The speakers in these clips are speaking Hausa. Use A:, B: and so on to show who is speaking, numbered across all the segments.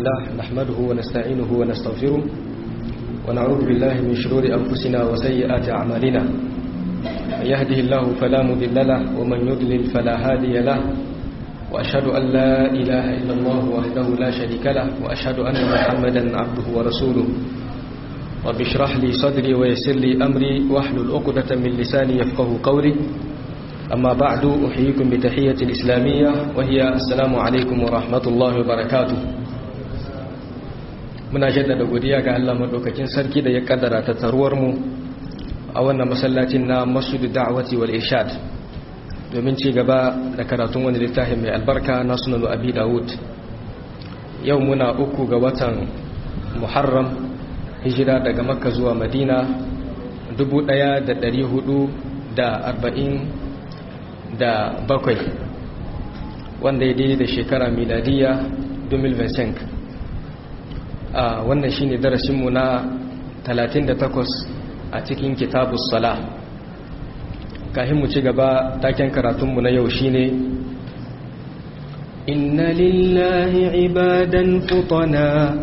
A: لله نحمده ونستعينه ونستغفره ونعوذ بالله من شرور أنفسنا وسيئات أعمالنا من يهده الله فلا مضل له ومن يضلل فلا هادي له وأشهد أن لا إله إلا الله وحده لا شريك له وأشهد أن محمدا عبده ورسوله رب اشرح لي صدري ويسر لي أمري واحلل عقدة من لساني يفقه قولي أما بعد أحييكم بتحية الإسلامية وهي السلام عليكم ورحمة الله وبركاته muna jaddada godiya ga Allah madaukakin sarki da ya kaddara ta taruwar mu a wannan masallacin na Masjid Da'wati wal Irshad domin ci gaba da karatun wani littafin mai albarka na Sunan Abi Dawud yau muna uku ga watan Muharram hijira daga Makka zuwa Madina 1440 da bakwai wanda ya daidai da shekara miladiya 2025 a wannan shine darasinmu na 38 a cikin kitabus sala kahin mu ci gaba taken karatunmu na yau shine inna lillahi ibadan futana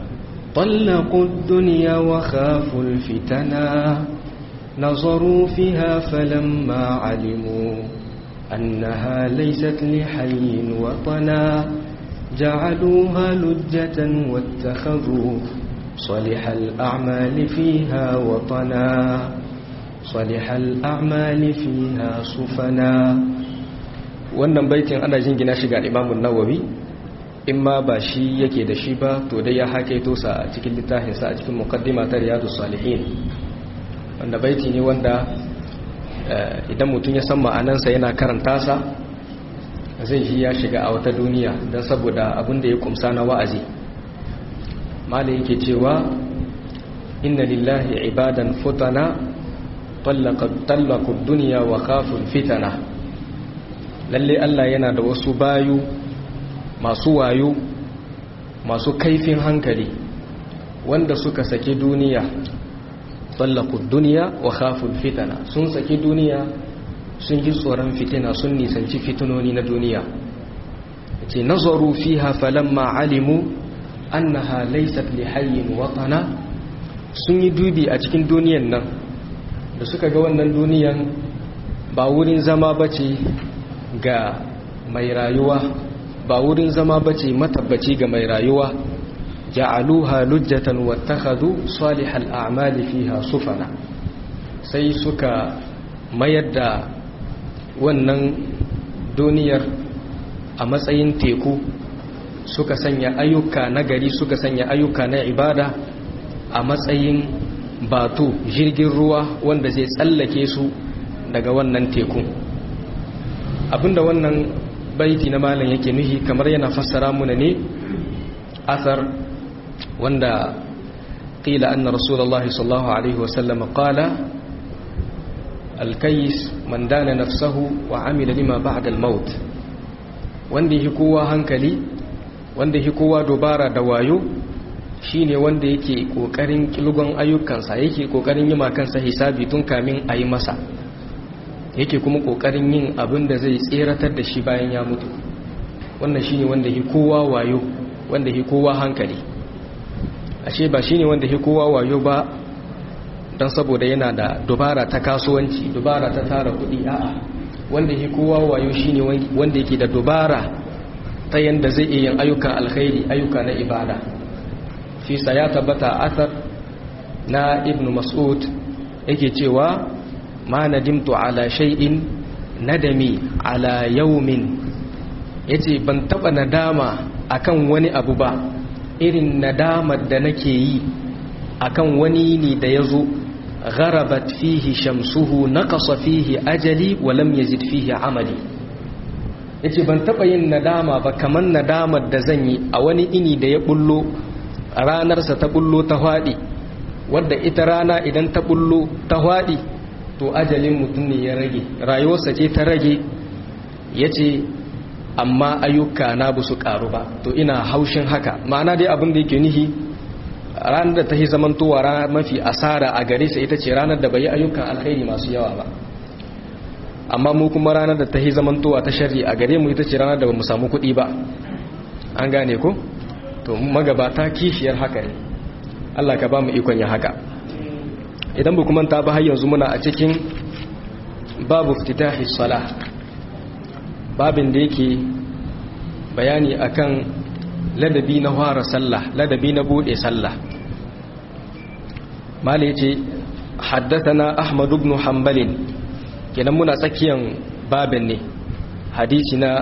A: طلقوا الدنيا وخافوا الفتنا نظروا فيها فلما علموا أنها ليست لحي وطنا جعلوها لجة واتخذوا صالح الأعمال فيها وطنا صالح الأعمال فيها صفنا wannan baitin ana jingina shi ga Imam Nawawi in ma ba shi yake da shi ba to dai ya hakaito sa a cikin littafin sa a cikin muqaddima ta Riyadus Salihin wanda baiti ne wanda idan mutum ya san ma'anansa yana karanta sa zai ji ya shiga a wata duniya don saboda abin da ya kumsa na wa'azi malai yake cewa inna lillahi ibadan futana tallaqud duniya wa khaful fitana lalle Allah yana da wasu bayu masu wayo masu kaifin hankali wanda suka saki duniya tallaqud duniya wa khaful fitana sun saki duniya sun ji tsoron fitina sun nisanci fitinoni na duniya ce nazaru fiha falamma alimu annaha laysat li hayyin watana sun yi dubi a cikin duniyan nan da suka ga wannan duniyan ba wurin zama bace ga mai rayuwa ba wurin zama bace matabbaci ga mai rayuwa ja'aluha lujjatan wattakhadhu salihal a'mali fiha sufana sai suka mayar da wannan duniyar a matsayin teku suka sanya ayyuka na gari suka sanya ayyuka na ibada a matsayin batu jirgin ruwa wanda zai tsallake su daga wannan teku abinda wannan baiti na malam yake nuhi kamar yana fassara muna ne athar wanda qila anna rasulullahi sallallahu alaihi wasallam qala alkayis man dana nafsahu wa amila lima ba'da al-maut wanda yake kowa hankali wanda yake kowa dubara da wayo shine wanda yake kokarin kilgon ayyukansa yake kokarin yi kansa hisabi tun kamin a yi masa yake kuma kokarin yin abin da zai tseratar da shi bayan ya mutu wannan shine wanda yake kowa wayo wanda yake kowa hankali ashe ba shine wanda yake kowa wayo ba don saboda yana da dubara ta kasuwanci dubara ta tara kudi a'a wanda yake kowa wayo shine wanda yake da dubara ta yanda zai iya yin ayyukan alkhairi ayyuka na ibada fi ya tabbata athar na ibnu mas'ud yake cewa ma nadimtu ala shay'in nadami ala yawmin yace ban taba nadama akan wani abu ba irin nadamar da nake yi akan wani ne da yazo غربت فيه شمسه نقص فيه أجلي ولم يزد فيه عملي yace ban taɓa yin nadama ba kamar nadamar da zan yi a wani ini da ya bullo ranarsa ta bullo ta haɗi wadda ita rana idan ta bullo ta haɗi to ajalin mutum ne ya rage rayuwarsa ce ta rage ya ce amma ayyuka na bu su ƙaru ba to ina haushin haka ma'ana dai abin da yake nihi ranar da ta yi zamantowa ranar mafi asara a gare sa ita ce ranar da bai yi ayyukan alkhairi masu yawa ba amma mu kuma ranar da ta yi zamantowa ta sharri a gare mu ita ce ranar da ba mu samu kuɗi ba an gane ko
B: to magabata kishiyar haka ne Allah ka ba mu ikon ya haka idan bu kuma ta ba har yanzu muna a cikin babu fititahi salah babin da yake bayani akan ladabi na fara sallah ladabi na bude sallah mala yace haddathana ahmad ibn hanbal kenan muna tsakiyan babin ne hadisi na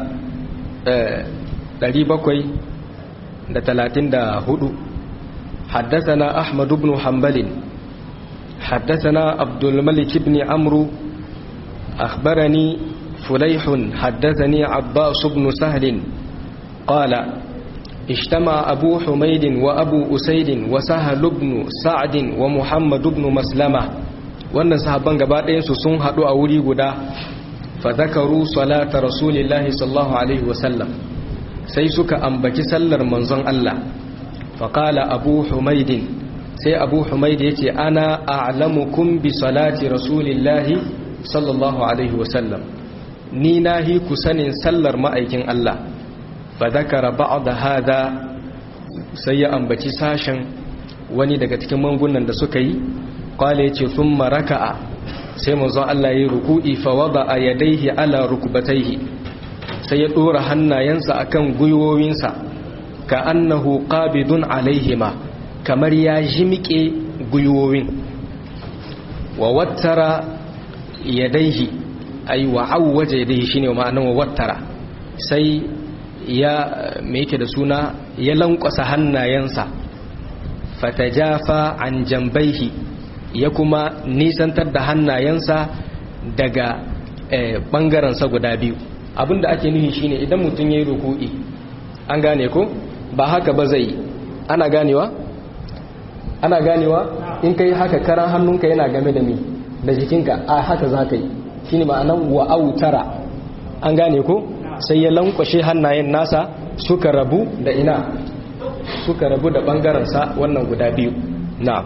B: 734 حدثنا أحمد بن حنبل حدثنا عبد الملك بن عمرو أخبرني فليح حدثني عباس بن سهل قال اجتمع أبو حميد وأبو أسيد وسهل بن سعد ومحمد بن مسلمة wannan sahabban gaba ɗayansu sun haɗu a wuri guda fa zakaru salata rasulillahi sallallahu alaihi wasallam sai suka ambaci sallar manzon Allah fa qala abu humaidin sai abu humaid yace ana a'lamukum bi salati rasulillahi sallallahu alaihi wasallam ni nahi ku sanin sallar ma'aikin Allah fa zakara ba'da hada sai ya ambaci sashen wani daga cikin mangunan da suka yi qala yace thumma raka'a sai manzon Allah yayi ruku'i fa wada'a yadayhi ala rukbatayhi sai ya dora hannayensa akan gwiwowinsa ka annahu qabidun alaihima kamar ya jimike gwiwowin wa wattara yadayhi ay wa awwaja yadayhi shine ma'anar wa wattara sai ya me yake da suna ya lankwasa hannayensa fatajafa an jambaihi ya kuma nisantar da hannayensa daga ɓangarensa guda biyu abinda ake nufi shine idan mutum ya yi ruku'i an gane ko ba haka ba zai ana ganewa ana ganewa in ka yi haka karan hannunka yana game da mi da jikinka a haka za ka yi shi ne ma'anan wa'autara an gane ko sai ya lankwashe hannayen nasa suka rabu da ina suka rabu da ɓangarensa wannan guda biyu na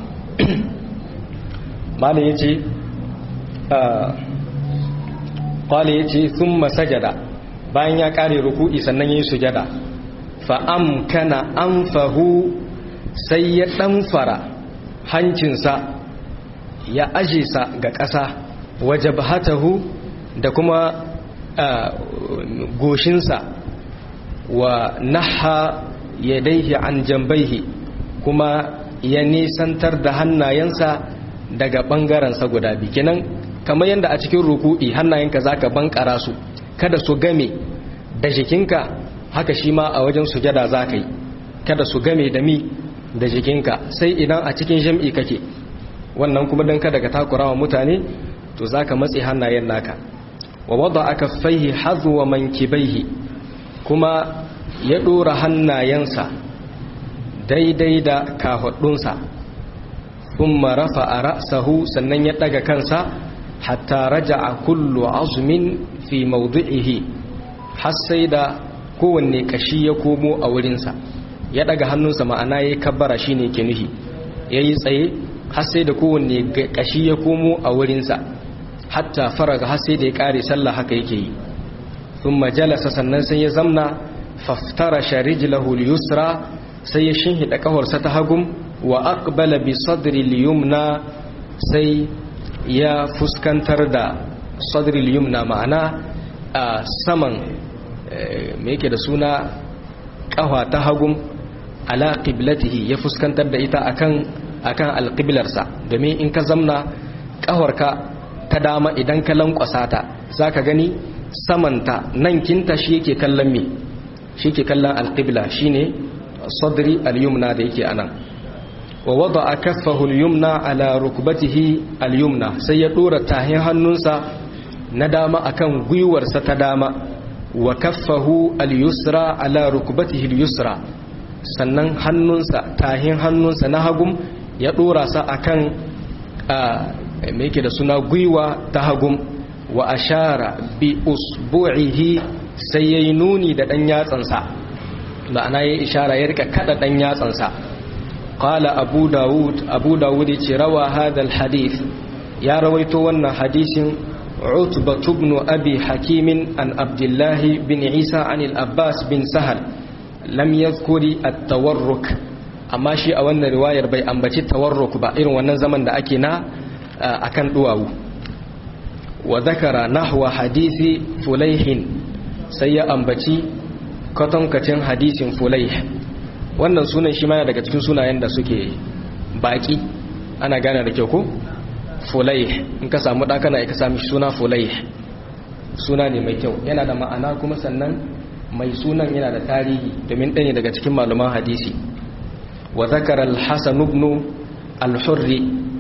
B: mala ya ce ƙwale ya ce sun masajada bayan ya ƙare ruku'i sannan ya yi sujada fa'am kana an fahu sai ya ɗanfara hancinsa ya aje sa ga ƙasa waje bahatahu da kuma goshinsa wa naha ya daihi an jambaihi kuma ya nisantar da hannayensa daga ɓangarensa guda biyu kenan kamar yadda a cikin ruku'i hannayenka za ka bankara su kada su game da jikinka haka shi ma a wajen sujada za ka yi kada su game da mi da jikinka sai idan a cikin jam'i kake wannan kuma don kada ka takura wa mutane to za ka matse hannayen naka wa wadda aka faihi hazuwa mankibaihi kuma ya ɗora hannayensa daidai da kafaɗunsa kuma rafa a ra'sahu sannan ya ɗaga kansa hatta raja a kullu azumin fi maudu'ihi har sai da kowanne kashi ya komo a wurinsa ya ɗaga hannunsa ma'ana ya yi kabbara shi ne ke nuhi ya yi tsaye har sai da kowanne kashi ya komo a wurinsa hatta faraga har sai da ya ƙare sallah haka yake yi sun majalasa sannan sai ya zamna faftara sharijlahu yusra sai ya shinhiɗa ƙawarsa ta hagum wa aqbala bi sadri liyumna sai ya fuskantar da sadri liyumna ma'ana a saman me yake da suna ƙawa ta hagum ala qiblatihi ya fuskantar da ita akan akan alqiblarsa domin in ka zamna ƙawarka ta dama idan ka lankwasa ta zaka gani samanta nan kinta shi yake kallon me shi ke kallon alqibla shine sadri al-yumna da yake anan wa wada'a kaffahu al-yumna ala rukbatihi al-yumna sai ya dora tahin hannunsa na dama akan gwiwarsa ta dama wa kaffahu al-yusra ala rukbatihi al-yusra sannan hannunsa tahin hannunsa na hagum ya dora sa akan me yake da suna gwiwa ta hagum wa ashara bi usbu'ihi sai yayi nuni da dan yatsansa ma'ana yayi ishara ya rika kada dan yatsansa qala abu daud abu daud yace rawa hadha alhadith ya rawaito wannan hadisin utba ibn abi hakim an abdullah bin isa an al-abbas bin sahal lam yadhkuri at-tawarruk amma shi a wannan riwayar bai ambaci tawarruk ba irin wannan zaman da ake na akan duwawu wa zakara nahwa hadisi fulaihin sai ya ambaci kwatankacin hadisin fulaih wannan sunan shi mana daga cikin sunayen da suke baki ana gane da kyau ko fulaih in ka samu ɗakana ka sami suna fulaih suna ne mai kyau yana da ma'ana kuma sannan mai sunan yana da tarihi domin ɗaya daga cikin malaman hadisi wa zakara al-hasan ibn al-hurri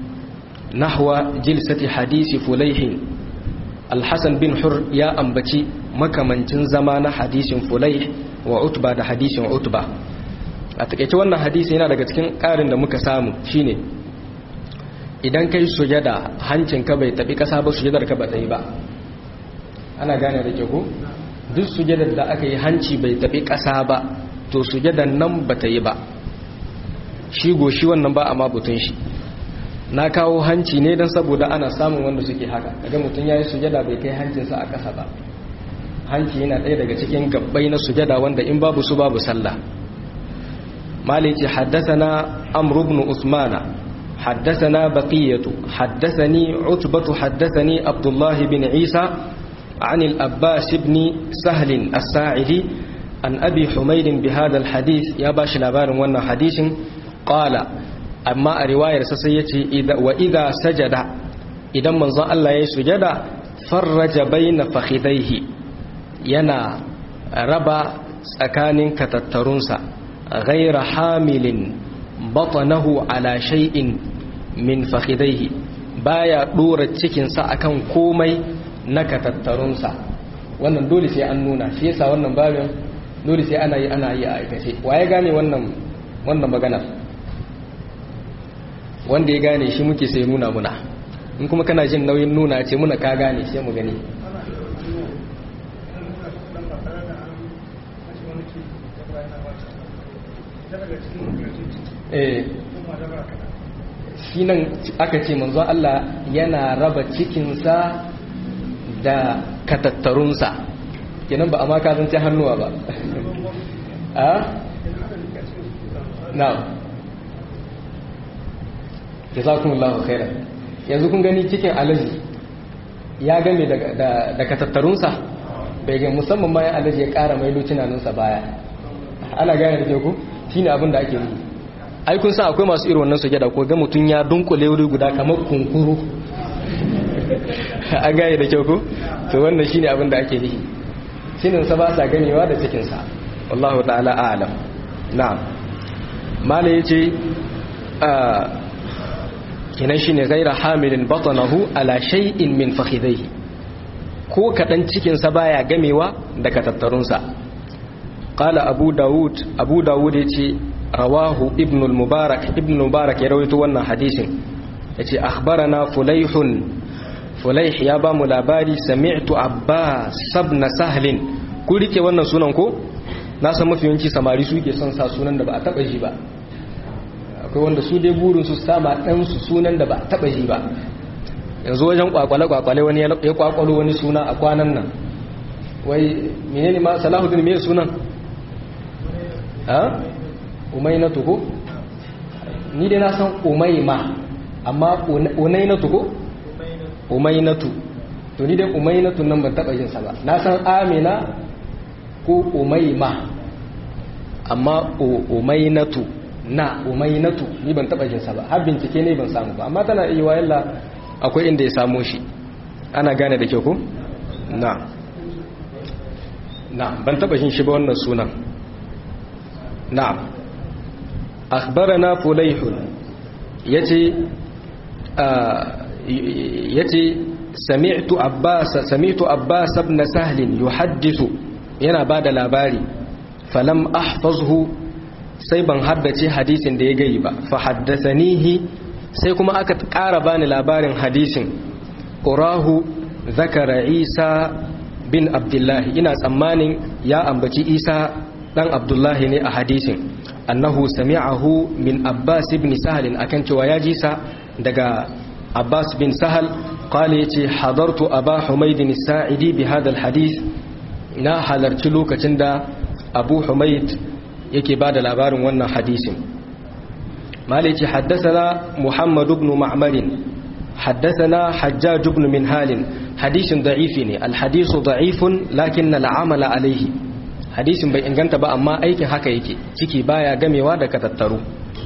B: nahwa jilsati hadisi fulaihin al-hasan bin hur ya ambaci makamancin zama na hadisin fulaih wa utba da hadisin utba a takeice wannan hadisi yana daga cikin ƙarin da muka samu shine idan kai sujada hancinka bai tabi ƙasa ba sujadar ka ba ta yi ba ana gane da ke ko duk sujadar da aka yi hanci bai tabi ƙasa ba to sujadar nan ba ta yi ba shi goshi wannan ba a mabutun shi na kawo hanci ne don saboda ana samun wanda suke haka daga mutum ya yi sujada bai kai hancinsa a ƙasa ba hanci yana ɗaya daga cikin gabbai na sujada wanda in babu su babu sallah maliki haddasana amr ibn usmana haddasana baqiyatu haddasani utbatu haddasani abdullah bin isa عن الأباس بن سهل الساعدي عن أبي حميد بهذا الحديث يا باش لابار وانا حديث قال أما رواية سسيتي إذا وإذا سجد إذا من ظن الله يسجد فرج بين فخذيه ينا ربا سكان كتترنسا غير حامل بطنه على شيء من فخذيه بايا دورة cikinsa akan komai na katattarunsa wannan dole sai an nuna shi yasa wannan babin dole sai ana yi ana yi a aikace waye gane wannan wannan magana wanda ya gane shi muke sai nuna muna in kuma kana jin nauyin nuna ce muna ka gane sai mu gani eh shi nan aka ce manzo Allah yana raba cikinsa da katattarunsa kenan ba a ma kazance hannuwa ba a na jazakumullahu khairan yanzu kun gani cikin alaji ya game da katattarunsa bai ga musamman ma ya alaji ya kara mai lucinanunsa baya ana gane da ku shine abin da ake yi ai kun san akwai masu irin wannan sujada ko ga mutun ya dunkule wuri guda kamar kunkuru an gane da kyau ko to wannan shine abin da ake nihi shinin sa ba sa ganewa da cikin sa wallahu ta'ala a'lam na'am mala yace kinan shine ghaira hamilin batnahu ala shay'in min fakhidayhi ko kadan cikin sa baya gamewa da katattarun sa qala abu daud abu daud yace rawahu ibn al-mubarak ibn mubarak ya rawaito wannan hadisin yace akhbarana fulaihun fulaih ya ba mu labari sami'tu abbas ibn sahlin ku rike wannan sunan ko na san mafi yawanci samari suke son sa sunan da ba a taba ji ba akwai wanda su dai burin su sama dan su sunan da ba a taba ji ba yanzu wajen kwakwale kwakwale wani ya kwakwalo wani suna a kwanan nan wai menene ma salahuddin me sunan ha umainatu ko ni dai na san umaima amma unainatu ko umainatu to ni dai umainatu nan ban taba yin sa ba na san amina ko umaima amma umainatu na umainatu ni ban taba yin sa ba har bincike ne ban samu ba amma tana iya wayalla akwai inda ya samo shi ana gane da kyau ko na na ban taba yin shi ba wannan sunan na'am akhbarana fulayh yace yace sami'tu abbas sami'tu abbas ibn sahl yuhaddithu yana bada labari falam ahfazhu sai ban haddace hadisin da ya gayi ba fa haddathanihi sai kuma aka ƙara bani labarin hadisin urahu zakara isa bin abdullahi ina tsammanin ya ambaci isa dan abdullahi ne a hadisin annahu sami'ahu min abbas ibn sahal akan cewa ya ji sa daga abbas bin sahal qala yace hadartu aba humayd as-sa'idi bi hadha al-hadith na halarci lokacin da abu humayd yake ba da labarin wannan hadisin malici haddasana muhammad ibn ma'marin haddasana hajjaj ibn minhalin hadisin da'ifi ne alhadisu da'ifun lakin na la'amala alaihi hadisin bai inganta ba amma aikin haka yake ciki baya gamewa da katattaru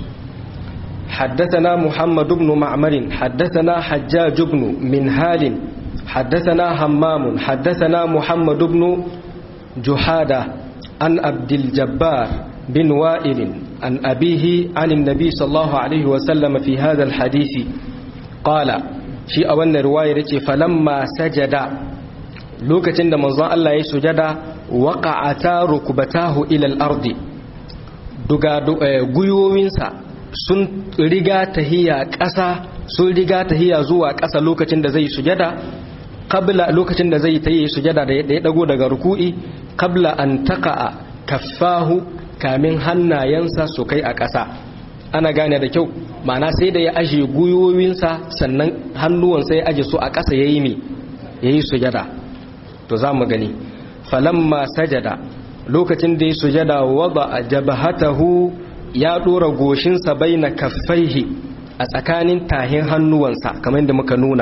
B: حدثنا محمد بن معمر حدثنا حجاج بن منهال حدثنا همام حدثنا محمد بن جحادة عن عبد الجبار بن وائل عن أبيه عن النبي صلى الله عليه وسلم في هذا الحديث قال شيء أولنا رواية فلما سجد lokacin da manzon Allah ya sujada waqa'ata rukbatahu ila al-ard duga guyowinsa sun riga tahiya ƙasa sun riga tahiya zuwa ƙasa lokacin da zai sujada qabla lokacin da zai tayi sujada da ya dago daga ruku'i qabla an taqa'a kaffahu kamin hannayensa su kai a ƙasa ana gane da kyau ma'ana sai da ya aje guyowinsa sannan hannuwansa ya aje su a ƙasa yayi me yayi sujada to za mu gani falamma sajada lokacin da ya sujada wada jabhatahu ya dora goshinsa baina kaffaihi a tsakanin tahin hannuwansa kamar da muka nuna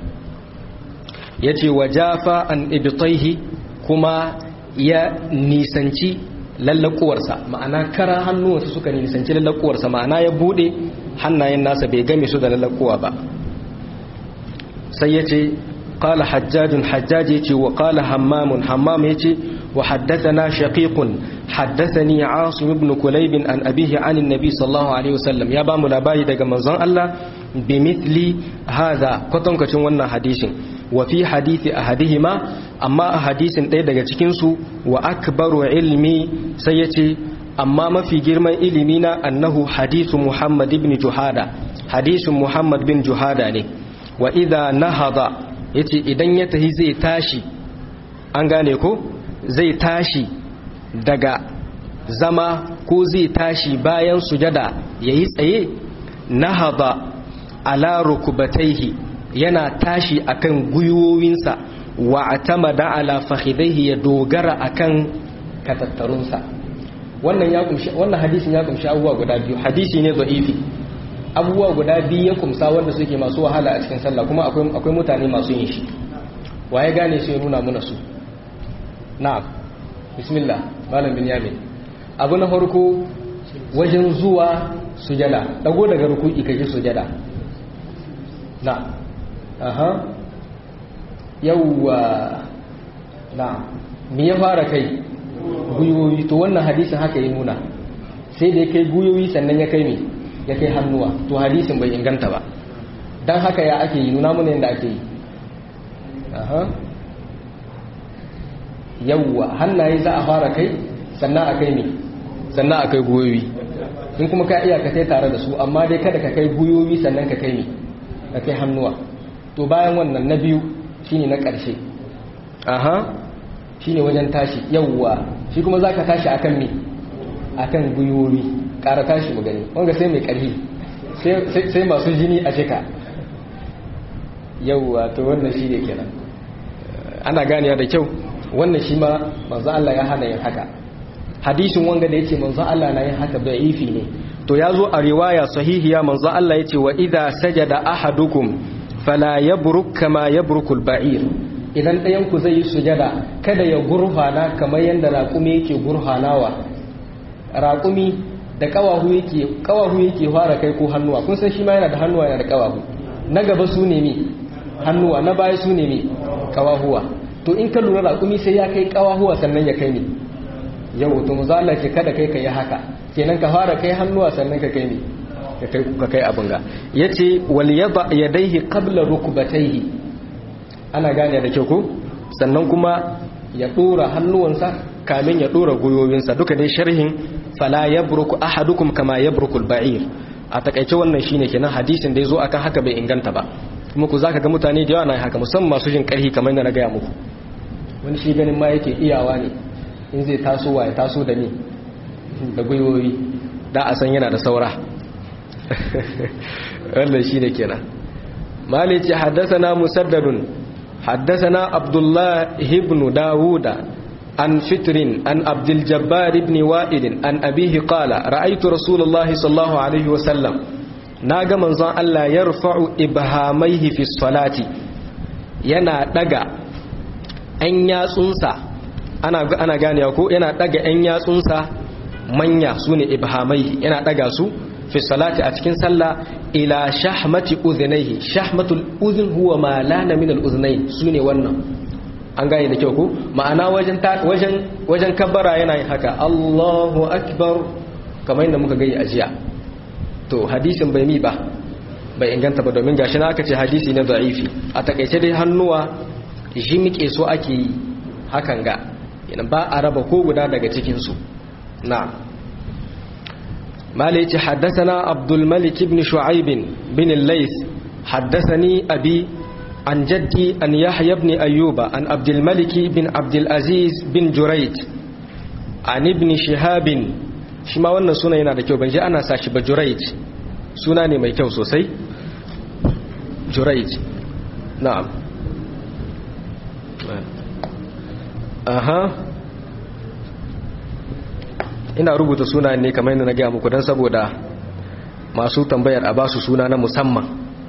B: yace wajafa an ibtaihi kuma ya nisanci lallakuwarsa ma'ana kara hannuwansa suka nisanci lallakuwarsa ma'ana ya bude hannayen nasa bai game su da lallakuwa ba sai yace قال حجاج حجاج يتي وقال همام همام يتي وحدثنا شقيق حدثني عاصم بن كليب عن أبيه عن النبي صلى الله عليه وسلم يا بام لباي دغ منزon Allah بمثل هذا كتون كتون wannan hadisin وفي حديث أحدهما أما حديث ɗaya daga cikin su wa akbaru ilmi sai yace amma mafi girman ilimi na annahu hadithu Muhammad ibn Juhada hadisin Muhammad bin Juhada ne wa idha nahada yace idan ya tahi zai tashi an gane ko zai tashi daga zama ko zai tashi bayan sujada yayi tsaye nahada ala rukubataihi yana tashi akan gwiwowinsa wa atamada ala fakhidaihi ya dogara akan katattarunsa wannan ya kumshi wannan hadisin ya kumshi abubuwa guda biyu hadisi ne da'ifi abubuwa guda biyu ya kumsa wanda suke masu wahala a cikin sallah kuma akwai akwai mutane masu yin shi waye gane su ya nuna muna su na'am bismillah malam binyamin abu na farko wajen zuwa sujada dago daga ruku'i kaje sujada na aha yawwa na me ya fara kai guyoyi to wannan hadisin haka ya nuna sai da ya kai guyoyi sannan ya kai me ya kai hannuwa to hadisin bai inganta ba dan haka ya ake yi nuna mana yadda ake yi aha yawwa hannaye za a fara kai sannan a kai me sannan a kai guyoyi in kuma ka iya ka kai tare da su amma dai kada ka kai guyoyi sannan ka kai me ka kai hannuwa to bayan wannan na biyu shine na ƙarshe aha shine wajen tashi yawwa shi kuma zaka tashi akan me akan guyoyi ƙara tashi mu gani wanga sai mai ƙarfi sai masu jini a shika yawwa to wannan shi ne kenan ana ganiya da kyau wannan shi ma manzo Allah ya hana yin haka hadisin wanga da yace manzo Allah na yin haka bai ifi ne to ya zo a riwaya sahihiya manzo Allah yace wa idza sajada ahadukum fala yabruk kama yabrukul ba'ir idan ɗayan ku zai yi sujada kada ya gurfana kamar yadda raƙumi yake gurfanawa raƙumi da ƙawahu yake ƙawahu yake fara kai ko hannuwa kun san shi ma yana da hannuwa yana da ƙawahu na gaba su ne mi hannuwa na baya su ne mi ƙawahuwa to in ka lura raƙumi sai ya kai ƙawahuwa sannan ya kai ni yau to muzalla ke kada kai ka yi haka kenan ka fara kai hannuwa sannan ka kai ni ka kai abin ga yace wal yada yadayhi qabla rukbatayhi ana gane da kyau ko sannan kuma ya dora hannuwansa kamin ya dora goyoyinsa duka dai sharhin fala yabruku ahadukum kama yabrukul ba'ir a takaice wannan shine kenan hadisin da yazo akan haka bai inganta ba kuma ku zaka ga mutane da yawa na haka musamman masu jin karhi kamar yadda na gaya muku wani shi ganin ma yake iyawa ne in zai taso wa ya taso da ni da goyoyi da a san yana da saura wannan shine kenan malici haddathana musaddadun حدثنا عبد الله بن داود عن فتر عن عبد الجبار بن وائل عن أبيه قال رأيت رسول الله صلى الله عليه وسلم ناغا منزان الله يرفع إبهاميه في الصلاة yana daga ‘yan yatsunsa ana, ana gane ko yana daga ‘yan yatsunsa manya su ne ibhamai yana daga su fi salati a cikin sallah ila shahmati udhnayhi shahmatul udhun huwa ma lana min al udhnayn su ne wannan an gane da kyau ko ma'ana wajen wajen wajen kabbara yana yin haka Allahu akbar kamar yadda muka gani a jiya to hadisin bai mi ba bai inganta ba domin gashi na aka ce hadisi na da'ifi a takaice dai hannuwa jimike so ake yi hakan ga yana ba a raba ko guda daga cikin su na mala yace haddathana abdul malik ibn shu'aib bin al-lays haddathani abi عن جدي أن يحيى بن أيوب عن عبد الملك بن عبد العزيز بن جريج عن ابن شهاب شما wannan suna yana da kyau ban ji ana sashi ba Jurayj suna ne mai kyau sosai Jurayj na'am aha ina rubuta suna ne kamar yadda na gaya muku don saboda masu tambayar a basu suna na musamman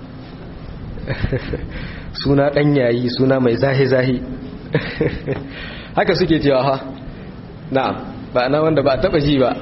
B: suna ɗan yayi suna mai zahi-zahi haka suke cewa ha na'am ba na wanda ba taɓa ji ba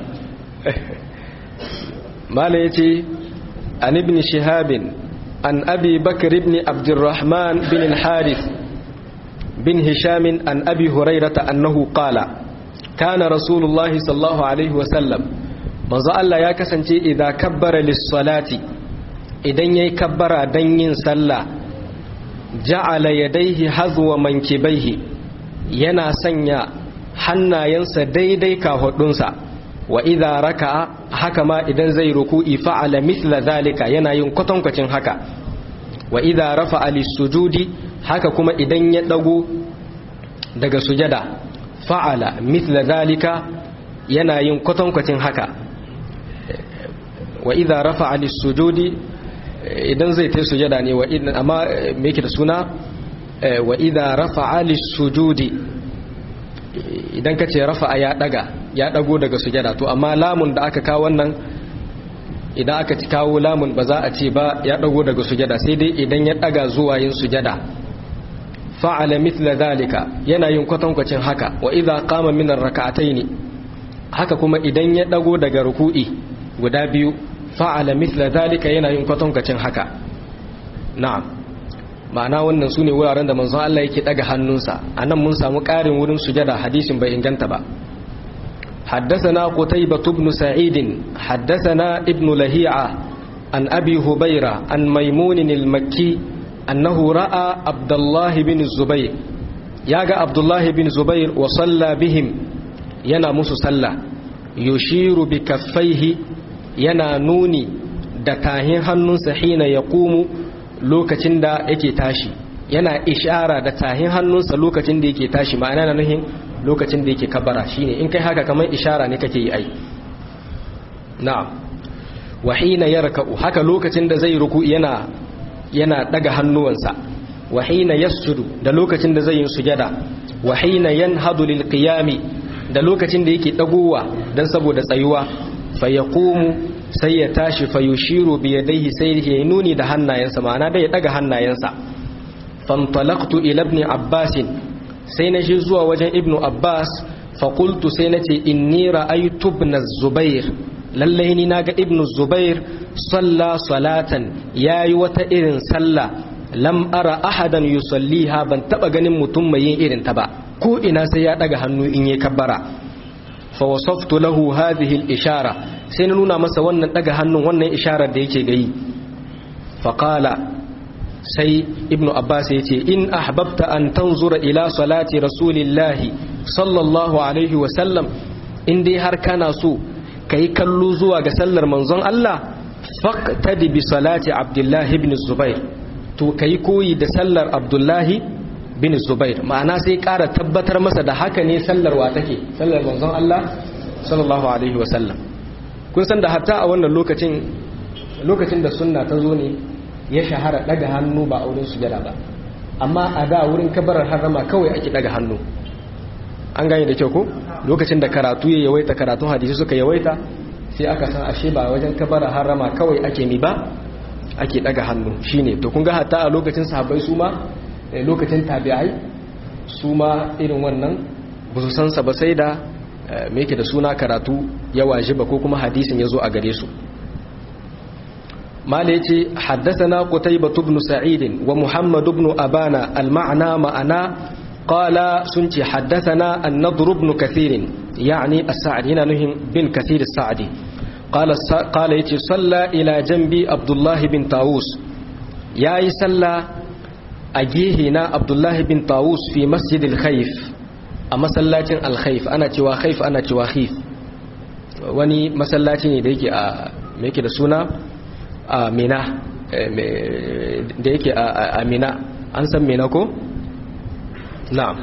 B: mala ya ce an ibn shihabin an abi bakar ibn abdurrahman bin al-harith bin hishamin an abi hurairata annahu qala kana rasulullahi sallallahu alaihi wasallam manzo Allah ya kasance idan kabbara lis-salati idan yayi kabbara dan yin sallah ja'ala yadaihi hazwa mankibaihi yana sanya hannayensa daidai kahudunsa wa idza raka'a haka ma idan zai ruku'i fa'ala mithla zalika yana yin kwatankwacin haka wa idza rafa'a lis-sujudi haka kuma idan ya dago daga sujada fa'ala mithla zalika yana yin kwatankwacin haka wa idza rafa'a lis-sujudi idan zai ta sujada ne amma me yake da suna wa idha rafa'a lis-sujudi idan kace rafa'a ya daga ya dago daga sujada to amma lamun da aka kawo wannan idan aka ci kawo lamun ba za a ce ba ya dago daga sujada sai dai idan ya daga zuwa yin sujada fa'ala mithla dhalika yana yin kwatankwacin haka wa idha qama min ar-rak'atayn haka kuma idan ya dago daga ruku'i guda biyu fa'ala mithla dhalika yana yin kwatankwacin haka na'am ma'ana wannan sune wuraren da manzon Allah yake daga hannunsa anan mun samu ƙarin wurin sujada hadisin bai inganta ba حدثنا قتيبة بن سعيد حدثنا ابن لهيعة عن أبي هبيرة عن ميمون المكي أنه رأى عبد الله بن الزبير ياغا عبد الله بن زبير وصلى بهم ينا مسو صلى يشير بكفيه yana nuni da tahin hannunsa hina ya kumu lokacin da yake tashi yana ishara da tahin hannunsa lokacin da yake tashi ma'ana na nuhin lokacin da yake kabara shine in kai haka kamar ishara ne kake yi ai na'am wa hina yarka'u haka lokacin da zai ruku yana yana daga hannuwansa wa hina yasjudu da lokacin da zai yi sujada wa hina yanhadu lil qiyami da lokacin da yake dagowa dan saboda tsayuwa fayaqumu sai ya tashi fayushiru bi yadayhi sai ya nuni da hannayensa ma'ana da ya daga hannayensa fantalaqtu ila ibn abbas sai na shi zuwa wajen ibn abbas fa qultu sai nace inni ra'aytu ibn zubair lalle ni naga ibn zubair salla salatan yayi wata irin sallah lam ara ahadan yusalliha ban taba ganin mutum mai yin irin ta ba ko ina sai ya daga hannu in yi kabbara فوصفت له هذه الإشارة سننونا مسا ونن دغ hannun wannan isharar da yake gayi faqala sai ibnu abbas yace in ahbabta an tanzura ila salati rasulillahi sallallahu alaihi wa sallam in dai har kana so kai kallo zuwa ga sallar manzon Allah faqtadi bi salati abdullahi ibn zubair to kai koyi da sallar abdullahi bin zubair ma'ana sai ƙara tabbatar masa da haka ne sallarwa take sallar manzon Allah sallallahu alaihi wasallam kun san da hatta a wannan lokacin lokacin da sunna ta zo ne ya shahara daga hannu ba a wurin sujada ba amma a da wurin kabarar harama kawai ake daga hannu an gane da kyau ko lokacin da karatu ya yawaita karatun hadisi suka yawaita sai aka san ashe ba wajen kabara harama kawai ake mi ba ake daga hannu shine to kun ga hatta a lokacin sahabbai su ma lokacin tabi'ai su ma irin wannan ba su san sa ba sai da me yake da suna karatu ya wajiba ko kuma hadisin ya zo a gare su mala yace haddathana qutaybah ibn sa'id wa muhammad ibn abana al-ma'na ma'ana qala sunti haddathana an-nadr ibn kathir yani as-sa'di yana nuhin bin kathir as-sa'di qala qala yace salla ila janbi abdullah bin tawus yayi salla a gehe na abdullah bin tawus fi masjid al-khayf a masallacin al-khayf ana cewa khayf ana cewa khif wani masallaci ne da yake a me yake da suna a mina da yake a mina an san mina ko? na'am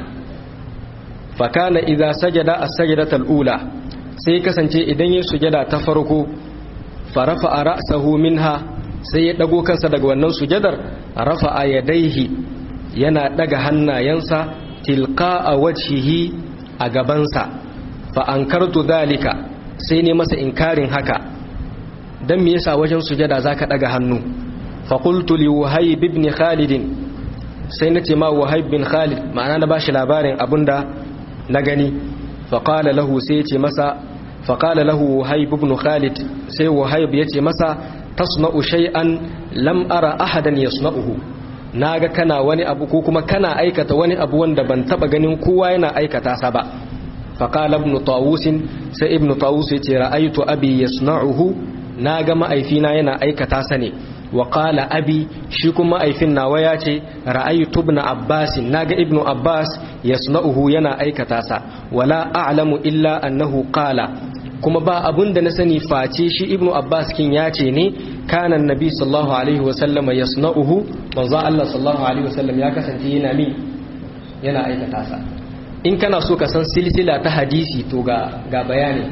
B: fakana idza sajada as-sajdata ula sai kasance idan ya sujada ta farko farafa ra'sahu minha sai ya dago kansa daga wannan sujadar rafa'a yadaihi yana daga hannayensa tilqa'a wajhihi a gabansa fa ankartu dalika sai ne masa inkarin haka dan me yasa wajen sujada zaka daga hannu fa qultu li wahayb ibn khalid sai nace ma wahayb bin khalid ma'ana na bashi labarin abunda na gani fa qala lahu sai yace masa fa qala lahu wahayb ibn khalid sai wahayb yace masa tasna'u shay'an lam ara ahadan yasna'uhu naga kana wani abu ko kuma kana aikata wani abu wanda ban taba ganin kowa yana aikata sa ba fa qala ibn tawus sai ibn tawus yace ra'aytu abi yasna'uhu na ga ma'aifina yana aikata sa ne wa qala abi shi kuma ma'aifin nawa ya ce ra'aytu ibn abbas naga ibnu abbas yasna'uhu yana aikata sa wala a'lamu illa annahu qala kuma ba abun da na sani face shi ibnu abbas kin ya ce ne kana annabi sallallahu alaihi wasallama yasna'uhu manzo Allah sallallahu alaihi wasallam ya kasance yana mi yana aikata sa in kana so ka san silsila ta hadisi to ga ga bayani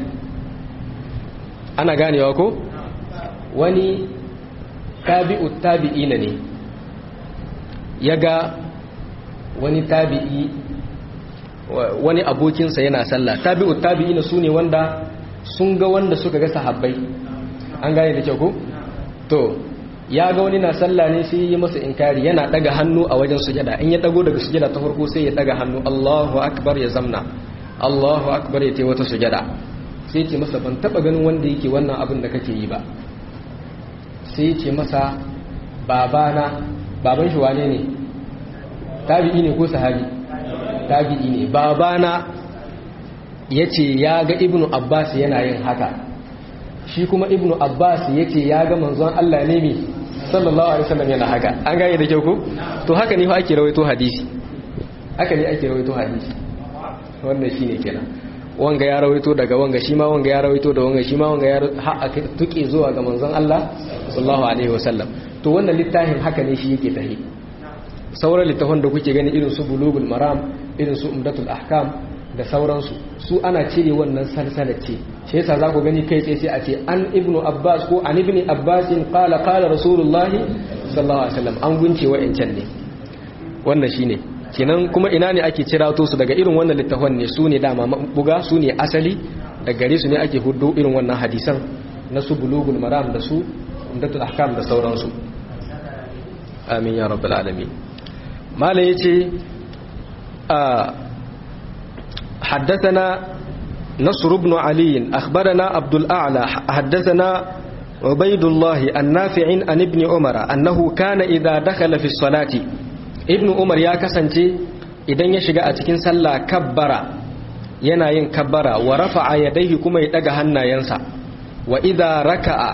B: ana ganewa ko wani tabi'u tabi'ina ne ya ga wani tabi'i wani abokinsa yana sallah tabi'u tabi'ina su ne wanda sun ga wanda suka ga sahabbai an gane da kyau ko to ya ga wani na sallah ne sai yi masa inkari yana daga hannu a wajen sujada in ya dago daga sujada ta farko sai ya daga hannu Allahu akbar ya zamna Allahu akbar ya tai wata sujada sai ce masa ban taba ganin wanda yake wannan abin da kake yi ba sai ce masa babana baban shi wane ne tabi'i ne ko sahabi tabi'i ne babana ya ce ya ga ibnu abbas yana yin haka shi kuma ibnu abbas ya ce ya ga manzon allah ne mai sallallahu alaihi wasallam yana haka an gane da kyau ko to haka ne fa ake rawaito hadisi haka ne ake rawaito hadisi wannan shine kenan wanga ya rawaito daga wanga shi ma wanga ya rawaito da wanga shi ma wanga ya har aka tuke zuwa ga manzon Allah sallallahu alaihi wasallam to wannan littafin haka ne shi yake tahi sauran littafan da kuke gani irin su bulugul maram irin su umdatul ahkam da sauransu su ana cire wannan salsalar ce shi yasa za ku gani kai tsaye sai a ce an ibnu abbas ko an ibni abbasin qala qala rasulullahi sallallahu alaihi wasallam an gunce wa'ancan ne wannan shine kenan kuma ina ne ake cirato su daga irin wannan littafan ne su ne dama buga su ne asali da gare su ne ake hudu irin wannan hadisan na su bulugul maram da su umdatul ahkam da sauransu amin ya rabbal alamin malai yace a حدثنا نصر بن علي أخبرنا عبد الأعلى حدثنا عبيد الله النافع عن ابن عمر أنه كان إذا دخل في الصلاة ابن عمر يا كسنتي idan ya shiga a cikin sallah kabbara yana yin kabbara wa rafa'a yadayhi kuma ya daga hannayensa wa idza raka'a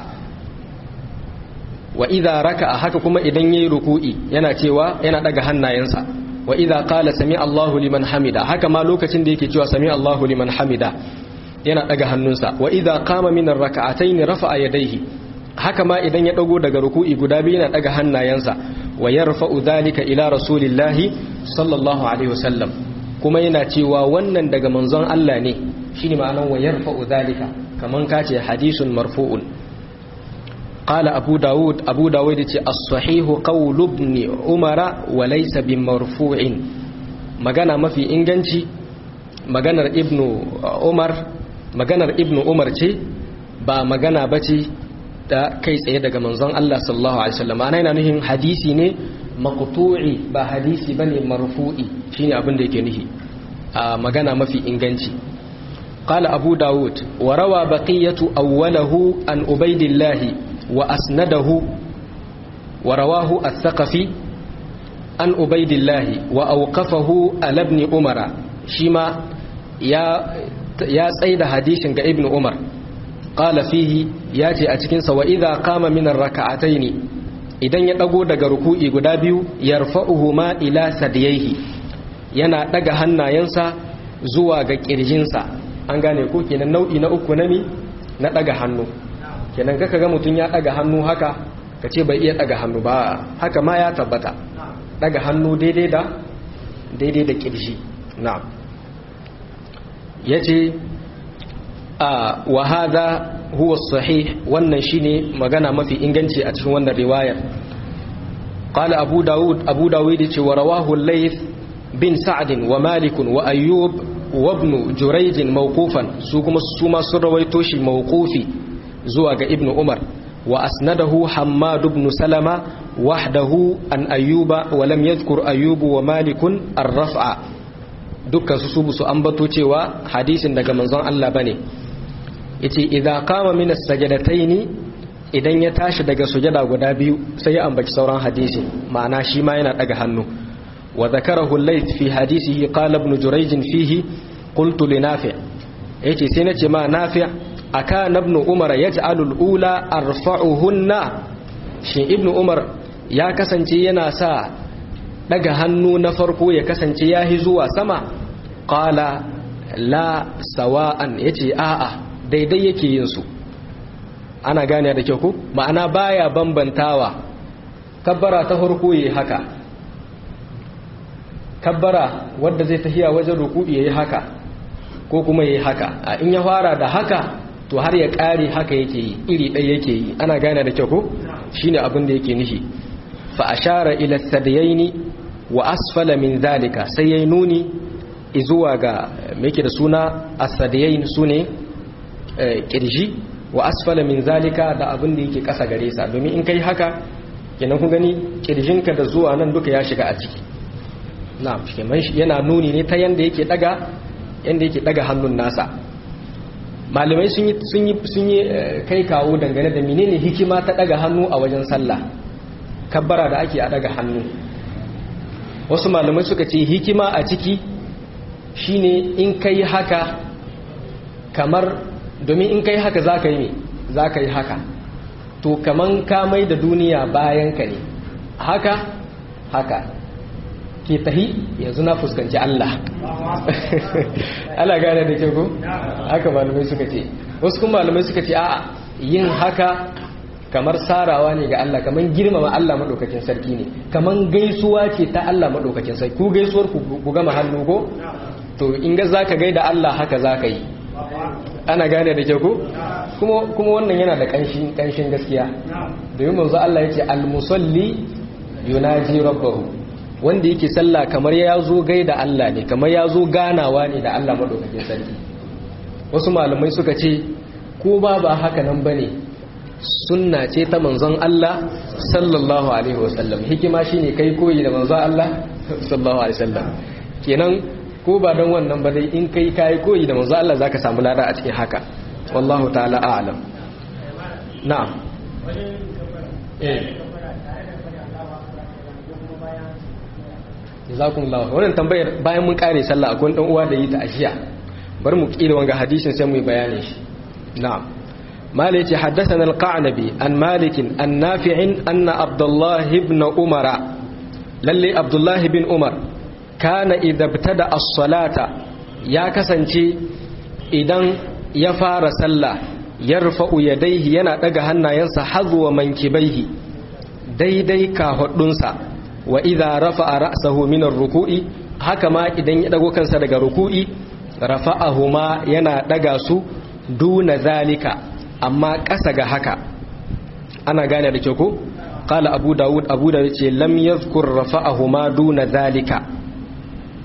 B: wa idza raka'a haka kuma idan yayi ruku'i yana cewa yana daga hannayensa wa idza qala sami Allahu liman hamida haka ma lokacin da yake cewa sami Allahu liman hamida yana daga hannunsa wa idza qama min ar-rak'atayn rafa'a yadayhi haka ma idan ya dago daga ruku'i guda biyu yana daga hannayensa wa yarfa'u dhalika ila rasulillahi sallallahu alaihi wasallam kuma yana cewa wannan daga manzon Allah ne shine ma'anar wa yarfa'u dhalika kaman kace hadisun marfu'un قال أبو داود أبو داود الصحيح قول ابن عمر وليس بمرفوع magana mafi inganci maganar ibnu umar maganar ibnu umar ce ba magana bace da kai tsaye daga manzon Allah sallallahu alaihi wasallam ana yana nuhin hadisi ne maqtu'i ba hadisi bane marfu'i shine abin da yake nuhi a magana mafi inganci قال أبو داود وروى بقية أوله عن أبيد الله وأسنده ورواه الثقفي عن أبيد الله وأوقفه على ابن عمر شما يا يا سيد حديث ابن عمر قال فيه ياتي أتكنس وإذا قام من الركعتين idan ya dago daga ruku'i guda biyu yarfa'uhuma ila sadiyaihi yana daga hannayensa zuwa ga kirjinsa an gane ko kenan nau'i na uku na mi na daga hannu kenan kaka ga mutum ya daga hannu haka ka ce bai iya daga hannu ba haka ma ya tabbata daga hannu daidai da daidai da kirji na'am yace a wa hadha huwa sahih wannan shine magana mafi inganci a cikin wannan riwayar قال أبو داود أبو داود ورواه الليث بن سعد ومالك وأيوب وابن جريج موقوفا سوكما سوما سرويتوش موقوفي زواج ابن عمر وأسنده حماد بن سلمة وحده عن أيوب ولم يذكر أيوب ومالك الرفع dukkan su su su ambato cewa hadisin daga manzon Allah bane yace idza qama min as-sajdataini idan ya tashi daga sujada guda biyu sai ya ambaci sauran hadisi ma'ana shi ma yana daga hannu wa zakarahu al-layth fi hadisihi qala ibn jurayj fihi qultu li nafi' yace sai nace ma nafi' akana ibn umar yaj'alu al-ula arfa'uhunna shi ibn umar ya kasance yana sa daga hannu na farko ya kasance yahi zuwa sama qala la sawa'an yace a'a daidai yake yin su ana gane da kyau ko ma'ana baya bambantawa kabbara ta farko yayi haka kabbara wanda zai tafiya wajen ruku'i yayi haka ko kuma yayi haka a in ya fara da haka to har ya kare haka yake yi iri ɗaya yake yi ana gane da kyau ko shine abin da yake nishi fa ashara ila sadayaini wa asfala min zalika sai yayi nuni izuwa ga me yake da suna as-sadayain sune kirji wa asfala min zalika da abin da yake kasa gare sa domin in kai haka kenan kun gani kirjinka da zuwa nan duka ya shiga a ciki na'am kenan yana nuni ne ta yanda yake daga yanda yake daga hannun nasa malamai sun yi sun yi sun yi kai kawo dangane da menene hikima ta daga hannu a wajen sallah kabbara da ake a daga hannu wasu malamai suka ce hikima a ciki shine in kai haka kamar domin in kai haka za ka yi za ka yi haka to kaman ka mai da duniya bayan ka ne haka haka ke tahi yanzu na fuskanci Allah Allah gane da ke ko haka malamai suka ce wasu kuma malamai suka ce a'a yin haka kamar sarawa ne ga Allah kamar girmama Allah maɗaukakin sarki ne kamar gaisuwa ce ta Allah maɗaukakin sarki ku gaisuwar ku gama hannu ko to in ga za ka gaida Allah haka za ka yi ana gane da ke ku kuma wannan yana da ƙanshin gaskiya domin manzo Allah ya ce almusalli yunaji rabbahu wanda yake sallah kamar ya zo gaida Allah ne kamar ya zo ganawa ne da Allah maɗaukakin sarki wasu malamai suka ce ko ba ba haka nan bane sunna ce ta manzon Allah sallallahu alaihi wasallam hikima shine kai koyi da manzon Allah sallallahu alaihi wasallam kenan ko ba don wannan ba dai in kai kai koyi da manzon Allah zaka samu lada a cikin haka wallahu ta'ala a'lam na'am eh jazakumullahu wannan tambayar bayan mun kare sallah akwai dan uwa da yi ta ashiya bar mu kila wanga hadisin sai mu yi bayanin shi na'am مالك حدثنا القعنبي عن مالك عن نافع أن عبد الله بن عمر للي عبد الله بن عمر كان إذا ابتدأ الصلاة يا كسنتي إذن يفار سلا يرفع يديه ينا دغهنا ينسى حظو منكبيه daidai kahudunsa wa idza rafa'a ra'sahu min ar-ruku'i haka ma idan ya dago kansa daga ruku'i rafa'ahuma yana daga su duna zalika amma ƙasa ga haka ana gane da kyau ko qala abu daud abu da yace lam yadhkur rafa'ahuma duna zalika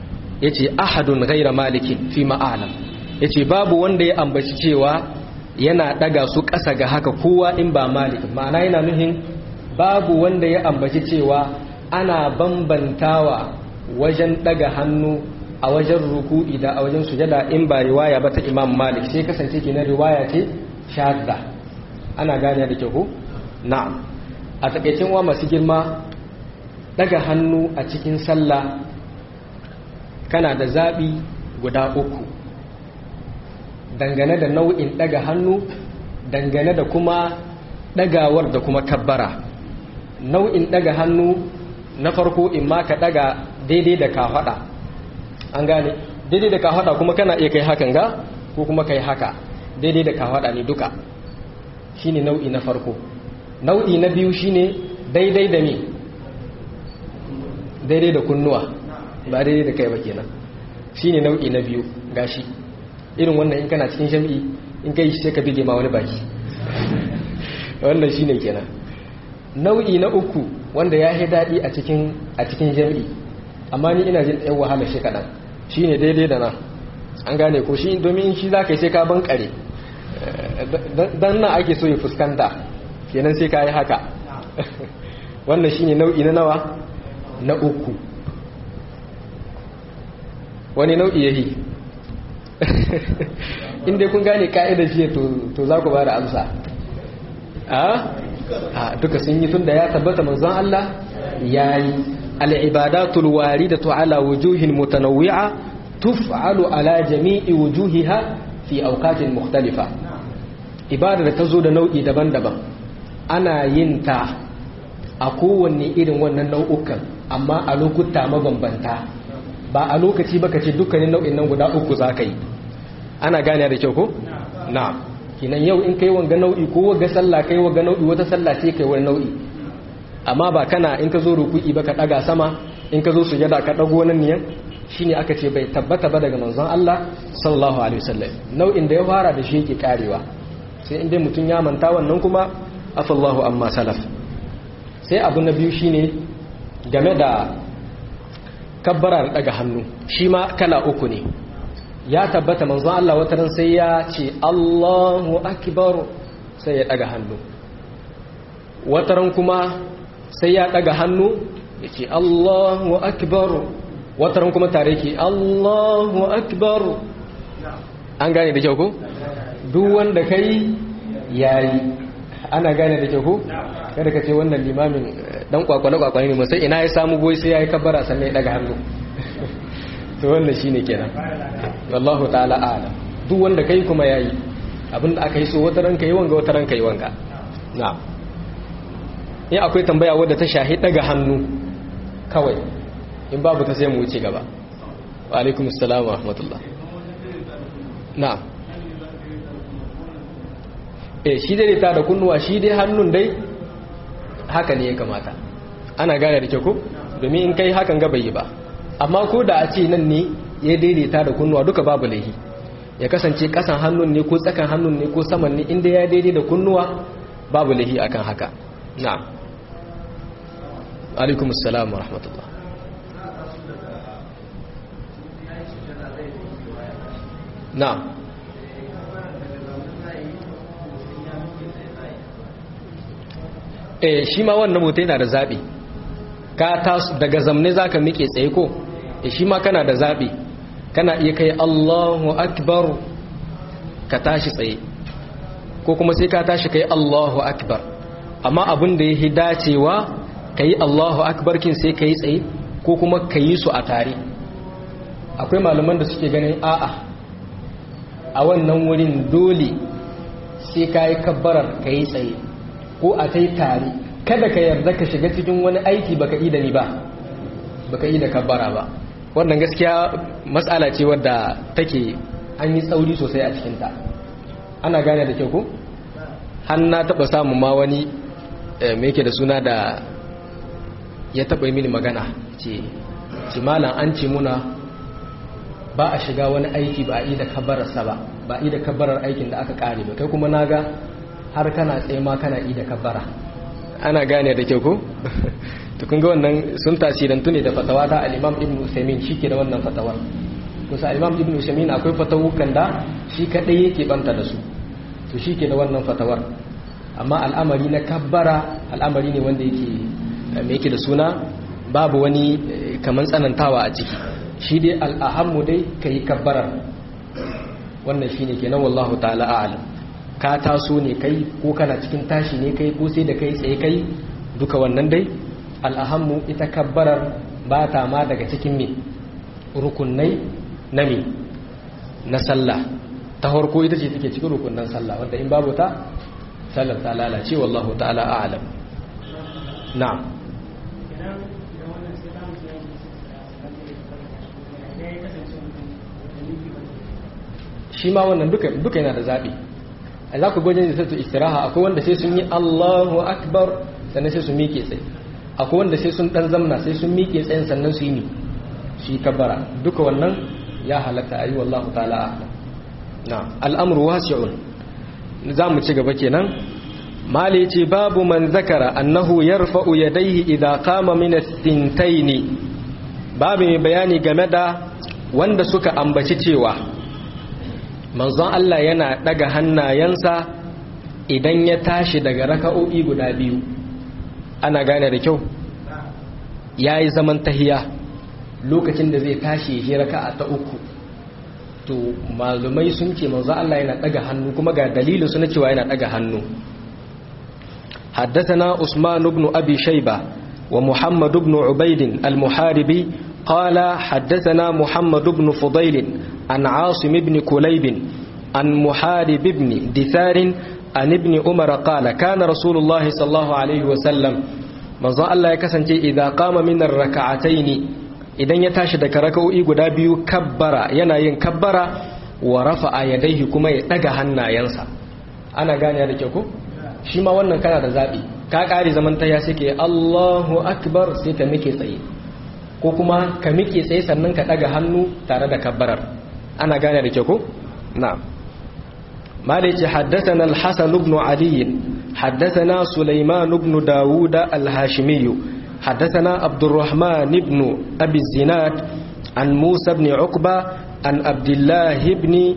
B: yace ahadun ghaira malikin fi ma'alam yace babu wanda ya ambaci cewa yana daga su ƙasa ga haka kowa in ba malik ma'ana yana nuhin babu wanda ya ambaci cewa ana bambantawa wajen daga hannu a wajen ruku'i da a wajen sujada in ba riwaya ba ta imam malik sai kasance kenan riwaya ce shadda ana gane da kyau na'am a takaicin wa masu girma daga hannu a cikin sallah kana da zaɓi guda uku dangane da nau'in daga hannu dangane da kuma dagawar da kuma kabbara nau'in daga hannu na farko in ma ka daga daidai da kafaɗa an gane daidai da kafaɗa kuma kana iya kai hakan ga ko kuma kai haka daidai da kafaɗa ne duka shine nau'i na farko nau'i na biyu shine daidai da me daidai da kunnuwa ba daidai da kai ba kenan shine nau'i na biyu gashi irin wannan in kana cikin jami'i in kai sai ka bige ma wani baki wannan shine kenan nau'i na uku wanda ya yi daɗi a cikin a cikin jami'i amma ni ina jin ɗan wahala shi kaɗan shine daidai da nan an gane ko shi domin shi za ka yi sai ka bankare dan nan ake so ya fuskanta kenan sai ka yi haka wannan shine nau'i na nawa na uku wani nau'i yahi inda kun gane ka'idar shi to za ku ba da amsa a duka sun yi tun da ya tabbata manzon Allah ya yi al'ibadatul waridatu ala wujuhin mutanawwi'a tuf'alu ala jami'i wujuhiha fi auqatin mukhtalifa ibada da ta zo da nau'i daban-daban ana yin ta a kowanne irin wannan nau'ukan amma a lokuta mabambanta ba a lokaci baka ce dukkanin nau'in nan guda uku za ka yi ana gane da kyau ko? na kinan yau in kai wanga nau'i ko waga sallah kai waga nau'i wata sallah ce kai wani nau'i amma ba kana in ka zo ruku'i ba ka daga sama in ka zo sujada ka dago wannan niyan shine aka ce bai tabbata ba daga manzon Allah sallallahu alaihi wasallam nau'in da ya fara da shi yake karewa sai in dai mutum ya manta wannan kuma afallahu amma salaf sai abu na biyu shine game da kabbara da daga hannu shi ma kala uku ne ya tabbata manzo Allah wata ran sai ya ce Allahu akbar sai ya daga hannu wata ran kuma sai ya daga hannu ya ce Allahu akbar wata ran kuma tare ke Allahu akbar an gane da kyau ko duk wanda kai yayi ana gane da kyau ko kada ka ce wannan limamin dan kwakwale kwakwale ne sai ina ya samu goyi sai yayi kabbara sannan ya daga hannu to wannan shine kenan wallahu ta'ala a'lam duk wanda kai kuma yayi abinda aka yi so wata ran kai wanga wata ran kai wanga na'am in akwai tambaya wadda ta shahi daga hannu kawai in babu ta sai mu wuce gaba wa alaikum assalam wa rahmatullah na'am eh shi dai ta da kunnuwa shi dai hannun dai haka ne ya kamata ana gane da kyau ko domin in kai hakan ga bai yi ba amma ko da a ce nan ne ya daidaita da kunnuwa duka babu laihi ya kasance kasan hannun ne ko tsakan hannun ne ko saman ne inda ya daidai da kunnuwa babu laihi akan haka na'am alaikum assalam wa rahmatullah na'am eh shi ma wannan mutum yana da zaɓi ka tasu daga zamne za ka miƙe tsaye ko eh shi ma kana da zaɓi kana iya kai allahu akbar ka tashi tsaye ko kuma sai ka tashi kai allahu akbar amma abin da ya dacewa ka yi allahu akbar kin sai ka yi tsaye ko kuma ka yi su a tare akwai malaman da suke ganin a'a a wannan wurin dole sai ka yi kabbarar ka yi tsaye ko a tai tare kada ka yarda ka shiga cikin wani aiki baka yi da ni ba baka yi da kabbara ba wannan gaskiya matsala ce wadda take an yi tsauri sosai a cikinta ana gane da kyau ko har na taɓa samun ma wani mai yake da suna da ya taɓa mini magana ce ce malam an ce muna ba a shiga wani aiki ba a yi da kabbararsa ba ba a yi da kabbarar aikin da aka ƙare ba kai kuma na ga har kana tsaye ma kana yi da kabbara ana gane da kyau ko to kun ga wannan sun tasirantu ne da fatawa ta al-Imam Ibn Uthaymeen shike da wannan fatawar kusa al-Imam Ibn Uthaymeen akwai fatawukan da shi kadai yake banta da su to shike da wannan fatawar amma al'amari na kabbara al'amari ne wanda yake me yake da suna babu wani kaman tsanantawa a ciki shi dai al'ahammu dai kai kabbarar wannan shine kenan wallahu ta'ala a'lam ka taso ne kai ko kana cikin tashi ne kai ko sai da kai tsaye kai duka wannan dai al'ahammu ita kabbarar ba ta ma daga cikin me rukunai na me na sallah ta harko ita ce take cikin rukunan sallah wanda in babu ta sallar ta lalace wallahu ta'ala a'lam na'am shi ma wannan duka duka yana da zabi a za ku gwajin da sattu istiraha akwai wanda sai sun yi Allahu akbar sannan sai su miƙe tsaye akwai wanda sai sun dan zamna sai sun miƙe tsayin sannan su yi ni shi kabbara duka wannan ya halatta ayi wallahu ta'ala a'lam na'am al'amru wasi'un za mu ci gaba kenan mali ce babu man zakara annahu yarfa'u yadayhi idza qama min as-sintaini babu mai bayani game da wanda suka ambaci cewa manzon Allah yana daga hannayensa idan ya tashi daga raka'o'i guda biyu ana gane da kyau yayi zaman tahiya lokacin da zai tashi shi raka'a ta uku to malumai sun ce manzo Allah yana daga hannu kuma ga dalilin su na cewa yana daga hannu حدثنا عثمان بن أبي شيبة ومحمد بن عبيد المحاربي قال حدثنا محمد بن فضيل عن عاصم بن كليب عن محارب بن دثار عن ابن عمر قال كان رسول الله صلى الله عليه وسلم manzon Allah ya kasance idan kama minar raka'ataini idan ya tashi daga raka'o'i guda biyu kabbara yana yin kabbara wa rafa'a yadaihi kuma ya daga hannayensa ana gane da kyau ko shi ma wannan kana da zabi ka kare zaman ta ya sake Allahu akbar sai ka mike tsaye ko kuma ka mike tsaye sannan ka daga hannu tare da kabbarar ana gane da kyau ko na'am مالك حدثنا الحسن بن علي حدثنا سليمان بن داود الهاشمي حدثنا عبد الرحمن بن أبي الزناد عن موسى بن عقبة عن عبد الله بن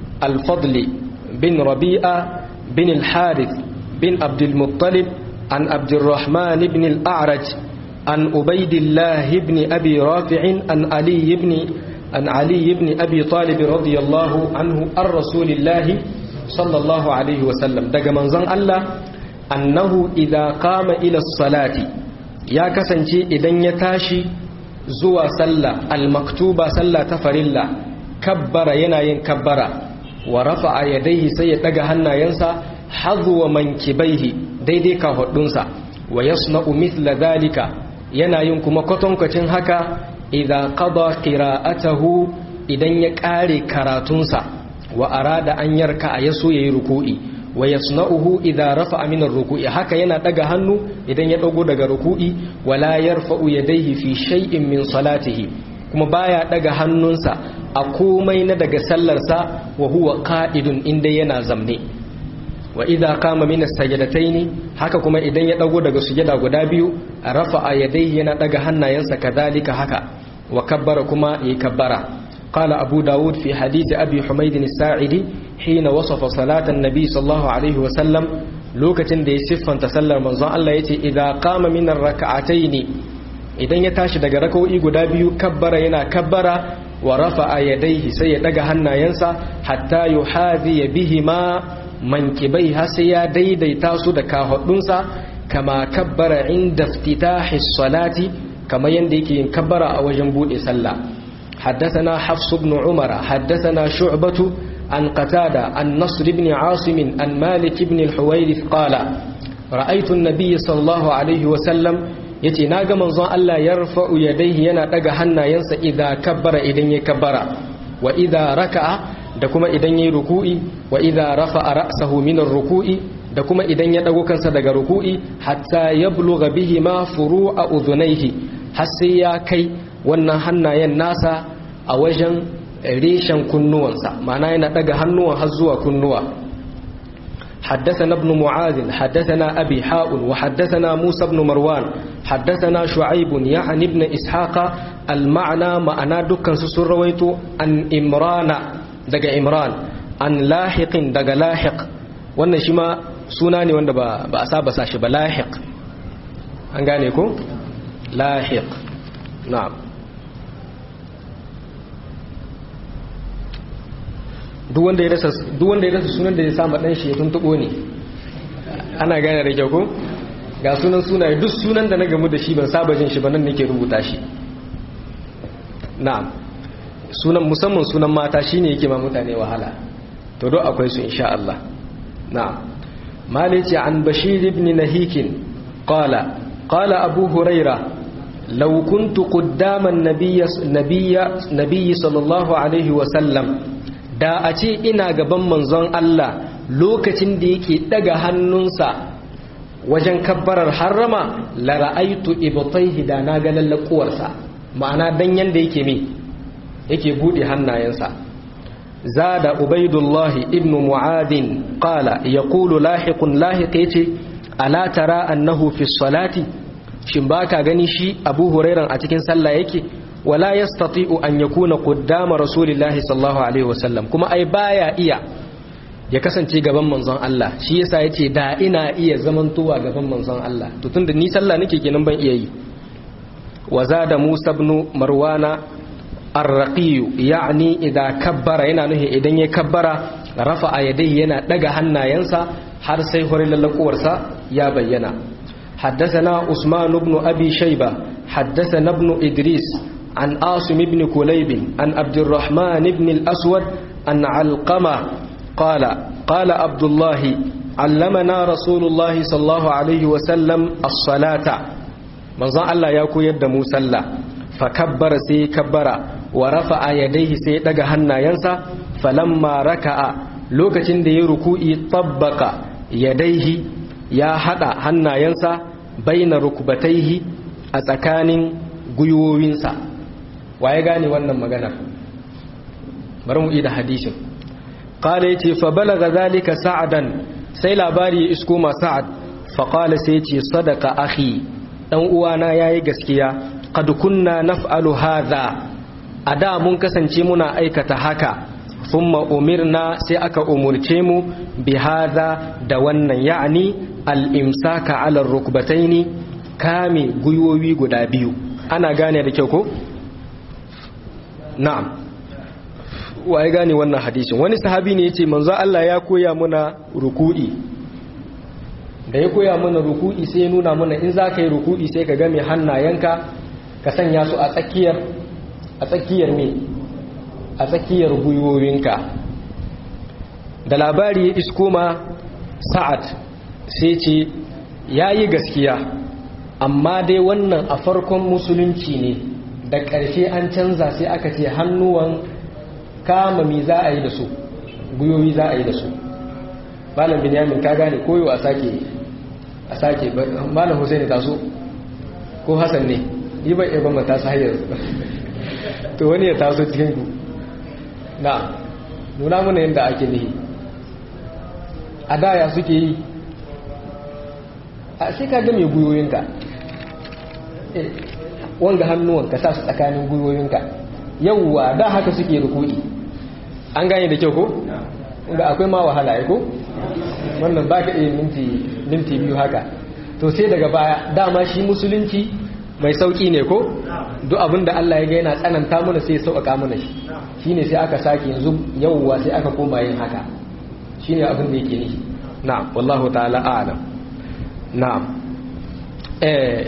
B: الفضل بن ربيعة بن الحارث بن عبد المطلب عن عبد الرحمن بن الأعرج عن عبيد الله بن أبي رافع عن علي بن عن علي بن أبي طالب رضي الله عنه عن رسول الله sallallahu alaihi wasallam daga manzon Allah annahu idza qama ila salati ya kasance idan ya tashi zuwa sallah al-maktuba sallah ta farilla kabbara yana yin kabbara wa rafa'a yadayhi sai ya daga hannayensa hadwa mankibaihi daidai ka hudunsa wa yasna'u mithla dhalika yana yin kuma kwatankwacin haka idza qada qira'atahu idan ya kare karatunsa wa arada an yarka a yaso yayi ruku'i wa yasna'uhu idza rafa'a min ar-ruku'i haka yana daga hannu idan ya dago daga ruku'i wala yarfa'u yadayhi fi shay'in min salatihi kuma baya daga hannunsa a komai na daga sallarsa wa huwa qa'idun inda yana zamne wa idza qama min as-sajdataini haka kuma idan ya dago daga sujada guda biyu rafa'a yadayhi yana daga hannayensa kadhalika haka wa kabbara kuma yayi kabbara قال أبو داود في حديث أبي حميد الساعدي حين وصف صلاة النبي صلى الله عليه وسلم لوكة دي صفا تسلل منظر الله يتي إذا قام من الركعتين إذن يتاشي دقى ركو إيقو دابيو كبر ينا كبر ورفع يديه سيدق هنا ينسى حتى يحاذي بهما منكبيها سيا دي دي تاسو دكا هدنسا كما كبر عند افتتاح الصلاة كما يندي كبر أو جنبود سلّى حدثنا حفص بن عمر حدثنا شعبة عن قتادة عن نصر بن عاصم عن مالك بن الحويرث قال رأيت النبي صلى الله عليه وسلم yace na ga manzon Allah ya rafa'u yadayhi yana daga hannayensa idan kabbara idan ya kabbara wa idan raka'a da kuma idan yayi ruku'i wa idan rafa'a ra'sahu min ruku'i da kuma idan ya dago kansa daga ruku'i hatta yablugha bihi ma furu'a udhunayhi har sai ya kai wannan hannayen nasa a wajen reshen kunnuwansa ma'ana yana daga hannuwan har zuwa kunnuwa حدثنا ابن معاذ حدثنا أبي حاء وحدثنا موسى بن مروان حدثنا شعيب يعني ابن إسحاق المعنى معنى دكان سسرويت عن إمران دقى إمران عن لاحق دقى لاحق wannan shi ma suna ne wanda ba a saba sashi ba lahiq an gane ko lahiq na'am duk wanda ya rasa sunan da ya sama dan shi ya tuntubo ne ana gane da kyau ko ga sunan sunaye duk sunan da na gamu da shi ban saba jin shi ba nan nake rubuta shi na'am sunan musamman sunan mata shine yake ma mutane wahala to do akwai su insha Allah na'am malici an bashir ibn nahikin qala qala abu huraira law kuntu qaddama an-nabiy nabiy sallallahu alaihi wa sallam da a ce ina gaban manzon Allah lokacin da yake daga hannunsa wajen kabbarar harrama la ra'aitu ibtayhi da na ga lallakuwarsa ma'ana dan yanda yake me yake bude hannayensa zada ubaidullahi ibnu mu'adin qala yaqulu lahiqun lahiq yace ala tara annahu fi salati shin baka gani shi abu hurairan a cikin sallah yake wala yastati'u an yakuna qaddama rasulillahi sallallahu alaihi wasallam kuma ai baya iya ya kasance gaban manzon Allah shi yasa yace da ina iya zamantowa gaban manzon Allah to tunda ni sallah nake kenan ban iya yi wa zada Musa ibn Marwana ar-raqi yani idan kabbara yana nuhi idan ya kabbara rafa'a yadayhi yana daga hannayensa har sai hore lallakuwarsa ya bayyana حدثنا عثمان بن أبي شيبة حدثنا ابن إدريس عن عاصم بن كليب عن عبد الرحمن بن الأسود عن علقمة قال قال عبد الله علمنا رسول الله صلى الله عليه وسلم الصلاة من ظن الله يكو يد مسلى فكبر سي كبر ورفع يديه سي دغ hannayensa فلما ركع lokacin da ya ruku'i tabbaka yadaihi ya hada hannayensa baina rukbataihi a tsakanin gwiwowinsa waye gane wannan magana bari mu da hadisin qala yace fa balaga zalika sa'adan sai labari ya isko ma sa'ad fa qala sai yace sadaqa akhi dan uwana yayi gaskiya qad kunna naf'alu hadha ada mun kasance muna aikata haka thumma umirna sai aka umurce mu bi hadha da wannan ya'ni al-imsaka 'ala ar-rukbataini kame guyoyi guda biyu ana gane da kyau ko na'am waye gane wannan hadisin wani sahabi ne yace manzo Allah ya koya muna ruku'i da ya koya mana ruku'i sai ya nuna mana in za ka yi ruku'i sai ka game hannayenka ka sanya su a tsakiyar a tsakiyar me a tsakiyar gwiwowinka da labari ya isko ma sa'ad sai ce ya yi gaskiya amma dai wannan a farkon musulunci ne da ƙarshe an canza sai aka ce hannuwan kama mi za a yi da su guyoyi za a yi da su malam binyamin ka gane koyo a sake a sake malam husaini taso ko hassan ne yi ban iya ban mata su hayar to wani ya taso cikin ku na nuna mana yadda ake nihi a daya suke yi a sai ka ga mai guyoyinka wanga hannuwan ka sa su tsakanin gwiwoyinka yauwa da haka suke rukudi an gane da kyau ko ga akwai ma wahala ya ko wannan ba ka iya minti biyu haka to sai daga baya dama shi musulunci mai sauki ne ko duk abinda Allah ya ga yana tsananta mana sai sauƙaƙa mana shi shine sai aka sake yanzu yauwa sai aka koma yin haka shine abin da yake nishi na'am wallahu ta'ala a'lam na'am eh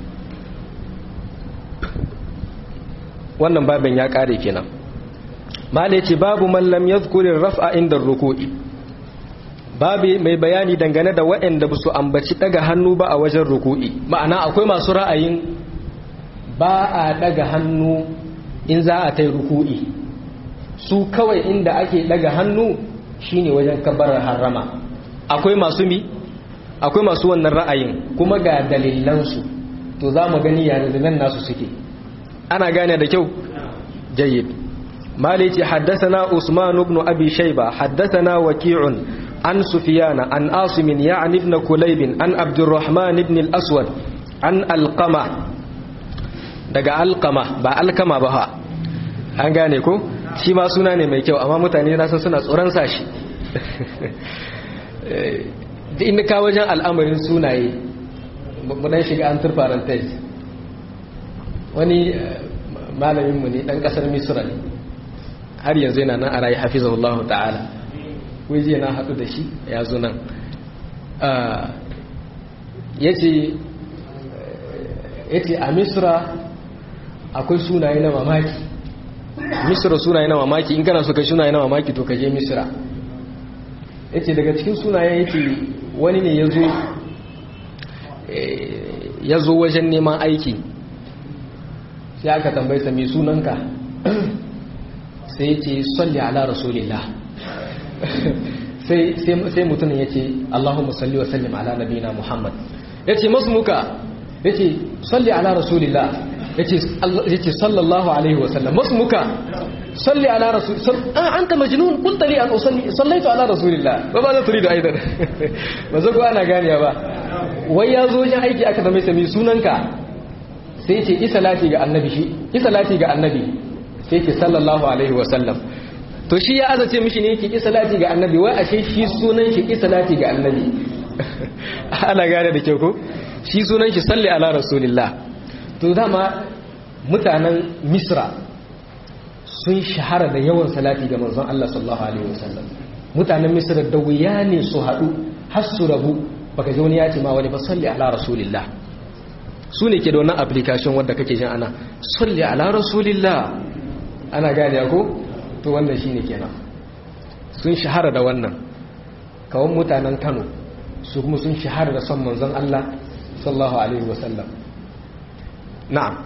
B: wannan babin ya kare kenan mala yace babu man lam yadhkuri raf'a inda ruku'i babu mai bayani dangane da waɗanda ba su ambaci daga hannu ba a wajen ruku'i ma'ana akwai masu ra'ayin ba a daga hannu in za a tai ruku'i su kawai inda ake daga hannu shine wajen kabbarar harama akwai masu mi akwai masu wannan ra'ayin kuma ga dalilansu to za mu gani ya dalilan nasu suke ana gane da kyau jayyid malici haddathana usman ibn abi shayba haddathana waqi'un عن سفيان عن عاصم يعني ابن كليب عن عبد الرحمن بن الأسود عن القمة daga alkama ba alkama ba ha an gane ko shi ma suna ne mai kyau amma mutane na san suna tsoron sashi da inda ka wajen al'amarin sunaye mudan shiga an turfaran tais wani malaminmu ne dan kasar misra ne har yanzu yana nan a rayu hafizahullahu ta'ala waje na haɗu da shi ya zo nan ya ce a misra akwai sunaye na mamaki misra sunaye na mamaki in kana so kai sunaye na mamaki to ka je misra ya ce daga cikin sunaye ya ce wani ne ya zo wajen neman aiki sai aka tambayi sa mai sunanka sai ya ce salli ala rasulillah sai mutumin ya ce allahumma salli wa sallim ala nabina muhammad ya ce masu muka ya ce salli ala rasulillah ya ce sallallahu alaihi wasallam masu muka salli ala rasulillah an ta majinun kuntali an sallaitu ala rasulillah ba ba za turi da aidan ba zago ana ganiya ba wai ya zo wajen aiki aka zama sami sunanka sai ce isalati ga annabi shi isalati ga annabi sai ce sallallahu alaihi wasallam to shi ya azace mishi ne yake isalati ga annabi wai ashe shi sunan shi isalati ga annabi ana gane da kyau ko shi sunan shi salli ala rasulillah to dama mutanen misra sun shahara da yawan salati ga manzon Allah sallallahu alaihi wasallam mutanen misra da wuya ne su haɗu har su rabu baka ji wani ya ce ma wani ba salli ala rasulillah su ne ke da wannan application wadda kake jin ana salli ala rasulillah ana gane ko to wannan shine kenan sun shahara da wannan kawon mutanen Kano su kuma sun shahara da son manzon Allah sallallahu alaihi wasallam na'am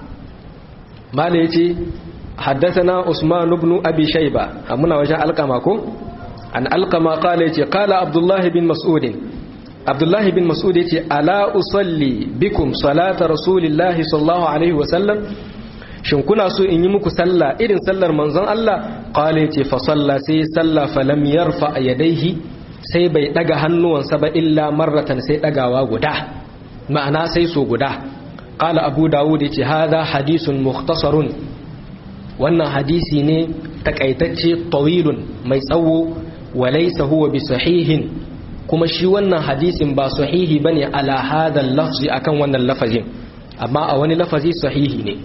B: mala yace haddathana Usman ibn Abi Shayba muna wajen alqama ko an alqama qala yace qala Abdullah bin Mas'ud Abdullah bin Mas'ud yace ala usalli bikum salata rasulillahi sallallahu alaihi wasallam shin kuna so in yi muku sallah irin sallar manzon Allah qala yace fa salla sai salla falam yarfa yadayhi sai bai daga hannuwansa ba illa marratan sai dagawa guda ma'ana sai so guda qala abu dawud yace hadha hadithun mukhtasarun wannan hadisi ne takaitacce tawilun mai tsawo walaysa huwa bi sahihin kuma shi wannan hadisin ba sahihi bane ala hadha lafzi akan wannan lafazin amma a wani lafazi sahihi ne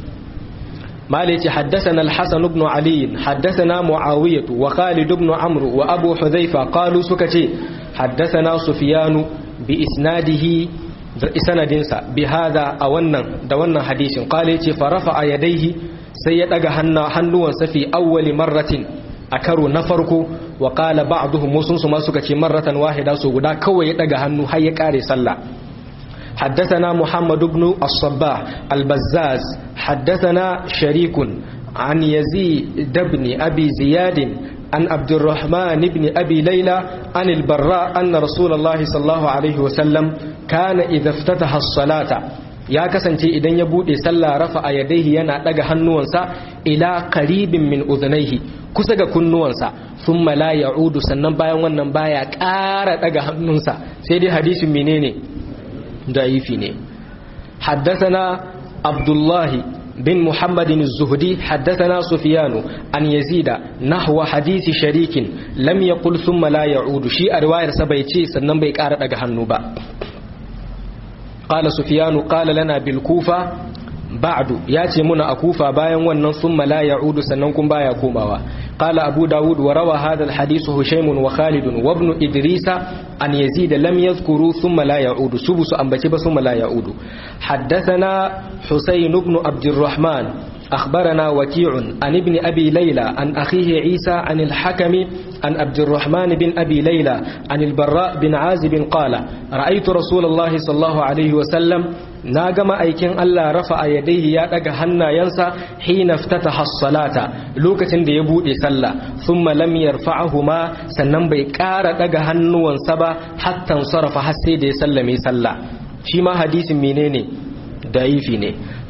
B: مالك حدثنا الحسن بن علي حدثنا معاوية وخالد بن عمرو وأبو حذيفة قالوا سكتي حدثنا سفيان بإسناده سندنسا بهذا أولا دونا حديث قال فرفع يديه سيدق حنوا في أول مرة أكروا نفرك وقال بعضهم مسنس ما سكتي مرة واحدة سوغدا كوي يدق حنو هيا كاري صلى حدثنا محمد بن الصباح البزاز حدثنا شريك عن يزيد بن أبي زياد عن عبد الرحمن بن أبي ليلى عن البراء أن رسول الله صلى الله عليه وسلم كان إذا افتتح الصلاة ya kasance idan ya bude sallah rafa a yadaihi yana daga hannuwansa ila qaribin min udhnaihi kusa ga kunnuwansa thumma la ya'udu sannan bayan wannan baya ƙara daga hannunsa sai dai hadisin menene ضعيف ne حدثنا عبد الله بن محمد الزهدي حدثنا سفيان عن يزيد نحو حديث شريك لم يقل ثم لا يعود شيء رواية سبيتي سنن بي قارة daga hannu ba قال سفيان قال لنا بالكوفة بعد ياتي منا أكوفة باين ونن ثم لا يعود سننكم بايا كوماوا قال أبو داود وروى هذا الحديث هشيم وخالد وابن إدريس أن يزيد لم يذكروا ثم لا يعود سبس أنبتب ثم لا يعود حدثنا حسين بن عبد الرحمن أخبرنا وكيع عن ابن أبي ليلى عن أخيه عيسى عن الحكم عن عبد الرحمن بن أبي ليلى عن البراء بن عازب قال رأيت رسول الله صلى الله عليه وسلم ناغم أيكين الله رفع يديه يا هنا ينسى حين افتتح الصلاة لوكة دي يبودي صلى ثم لم يرفعهما سنن بيكار دغ هنوان سبا حتى انصرف حسي دي سلمي صلى شي ما حديث منيني ضعيف ne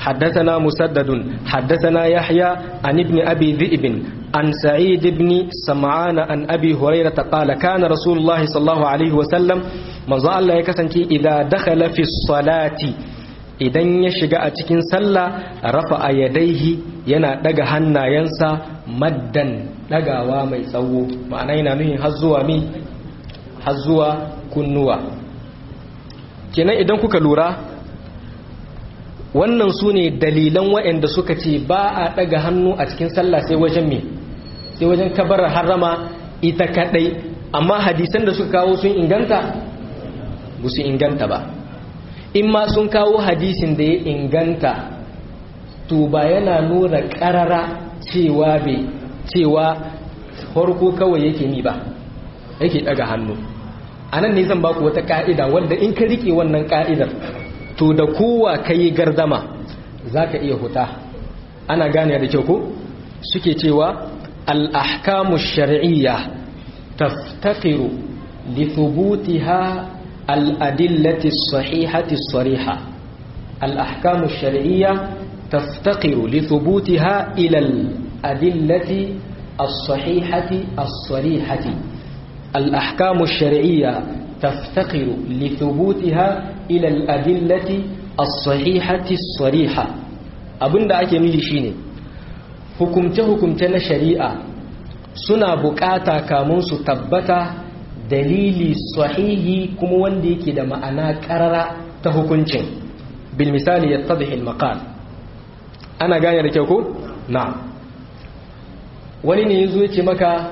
B: حدثنا مسدد حدثنا يحيى عن ابن أبي ذئب عن سعيد بن سمعان عن أبي هريرة قال كان رسول الله صلى الله عليه وسلم من الله يكسنك إذا دخل في الصلاة idan ya shiga a cikin sallah rafa a yadaihi yana daga hannayensa maddan dagawa mai tsawo ma'ana yana nuhin har zuwa mi har zuwa kunnuwa kenan idan kuka lura wannan su ne dalilan waɗanda suka ce ba a ɗaga hannu a cikin sallah sai wajen me sai wajen kabarar harama ita kaɗai amma hadisan da suka kawo sun inganta ba su inganta ba in ma sun kawo hadisin da ya inganta to ba yana nuna ƙarara cewa bai cewa farko kawai yake ni ba yake ɗaga hannu a nan ne zan baku wata ƙa'ida wadda in ka riƙe wannan ƙa'idar to da kowa ka yi gardama za ka iya huta ana gane da kyau ko suke cewa al'ahkamu shari'iyya taftakiru li thubutiha al'adillati sahihati sariha al'ahkamu shari'iyya taftakiru li thubutiha ilal adillati as-sahihati as-sarihati al'ahkamu shari'iyya تفتقر لثبوتها إلى الأدلة الصحيحة الصريحة abin da ake nufi shine hukumce-hukumce na shari'a suna bukata kamun su tabbata dalili sahihi kuma wanda yake da ma'ana karara ta hukuncin bil misali ya tadhil maqal ana gane da kyau ko na wani ne yazo ya ce maka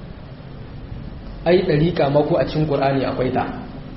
B: ai ɗariƙa mako a cikin ƙur'ani akwai ta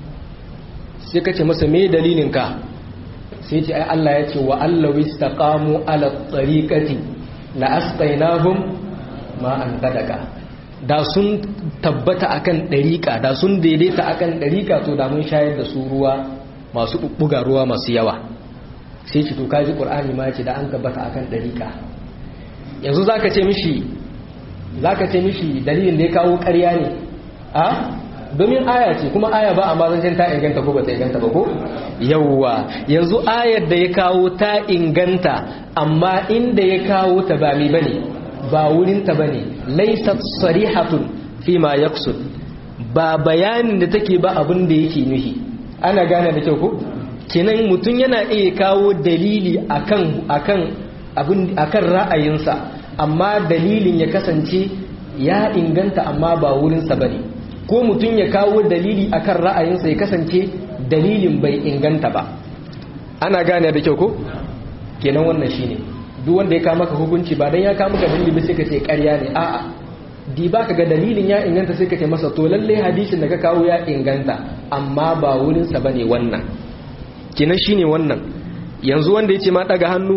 B: sai ka ce masa me dalilinka sai ce ai Allah ya ce wa Allah wistaqamu ala tariqati la asqainahum ma an sadaka da sun tabbata akan ɗariƙa da sun daidaita akan ɗariƙa to da mun shayar da su ruwa masu bubbuga ruwa masu yawa sai ce to kaji ƙur'ani ma ce da an tabbata akan ɗariƙa yanzu zaka ce mishi zaka ce mishi dalilin da ya kawo ƙarya ne a domin aya ce kuma aya ba amma zancen ta inganta ko ba ta inganta ba ko yawwa yanzu ayar da ya kawo ta inganta amma inda ya kawo ta ba mi bane ba wurin ta bane laysat sarihatun fi ma yaqsud ba bayanin da take ba abin da yake nuhi ana gane da kyau ko kenan mutum yana iya kawo dalili akan akan abin akan ra'ayinsa amma dalilin ya kasance ya inganta amma ba wurinsa bane ko mutum ya kawo dalili akan ra'ayinsa ya kasance dalilin bai inganta ba ana gane da kyau ko kenan wannan shine duk wanda ya kama ka hukunci ba dan ya kama ka dalili ba sai ka ce ƙarya ne a'a di ba ka ga dalilin ya inganta sai ka ce masa to lalle hadisin da ka kawo ya inganta amma ba wurin sa bane wannan kenan shine wannan yanzu wanda yace ma daga hannu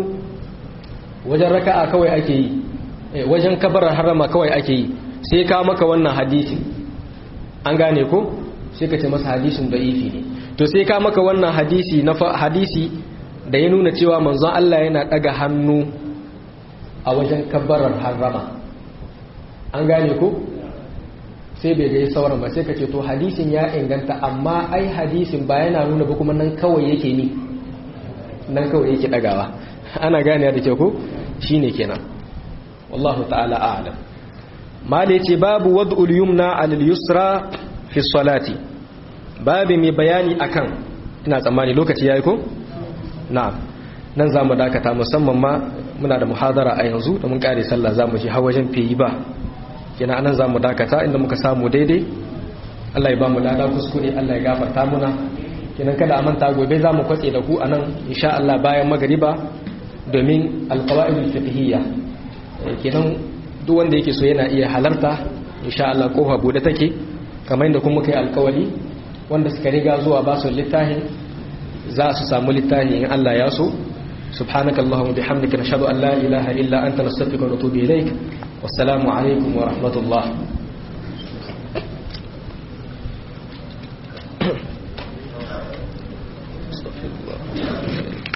B: wajen raka'a kawai ake yi wajen kabarar harama kawai ake yi sai ka maka wannan hadisin an gane ko sai ka ce masa hadisin da'ifi ne to sai ka maka wannan hadisi na hadisi da ya nuna cewa manzon Allah yana daga hannu a wajen kabbarar harama an gane ko sai bai ga sauran ba sai ka ce to hadisin ya inganta amma ai hadisin ba yana nuna ba kuma nan kawai yake ni nan kawai yake dagawa ana gane da ke ko shine kenan wallahu ta'ala a'lam mala yace babu wad'ul yumna 'alal yusra fi salati babu mai bayani akan ina tsammani lokaci yayi ko na'am nan zamu dakata musamman ma muna da muhadara a yanzu da mun kare sallah zamu je hawajen feyi ba kina anan zamu dakata inda muka samu daidai Allah ya ba mu lada kuskure Allah ya gafarta muna kinan kada a manta gobe zamu kwatse da ku anan insha Allah bayan magariba domin alqawaidul fiqhiyya kenan duk wanda yake so yana iya halarta insha Allah kofa bude take kamar yadda kuma kai alkawali wanda suka riga zuwa ba su littafin za su samu littafi in Allah ya so سبحانك اللهم وبحمدك نشهد أن لا إله إلا أنت نستغفرك ونتوب إليك والسلام عليكم ورحمة الله استغفر الله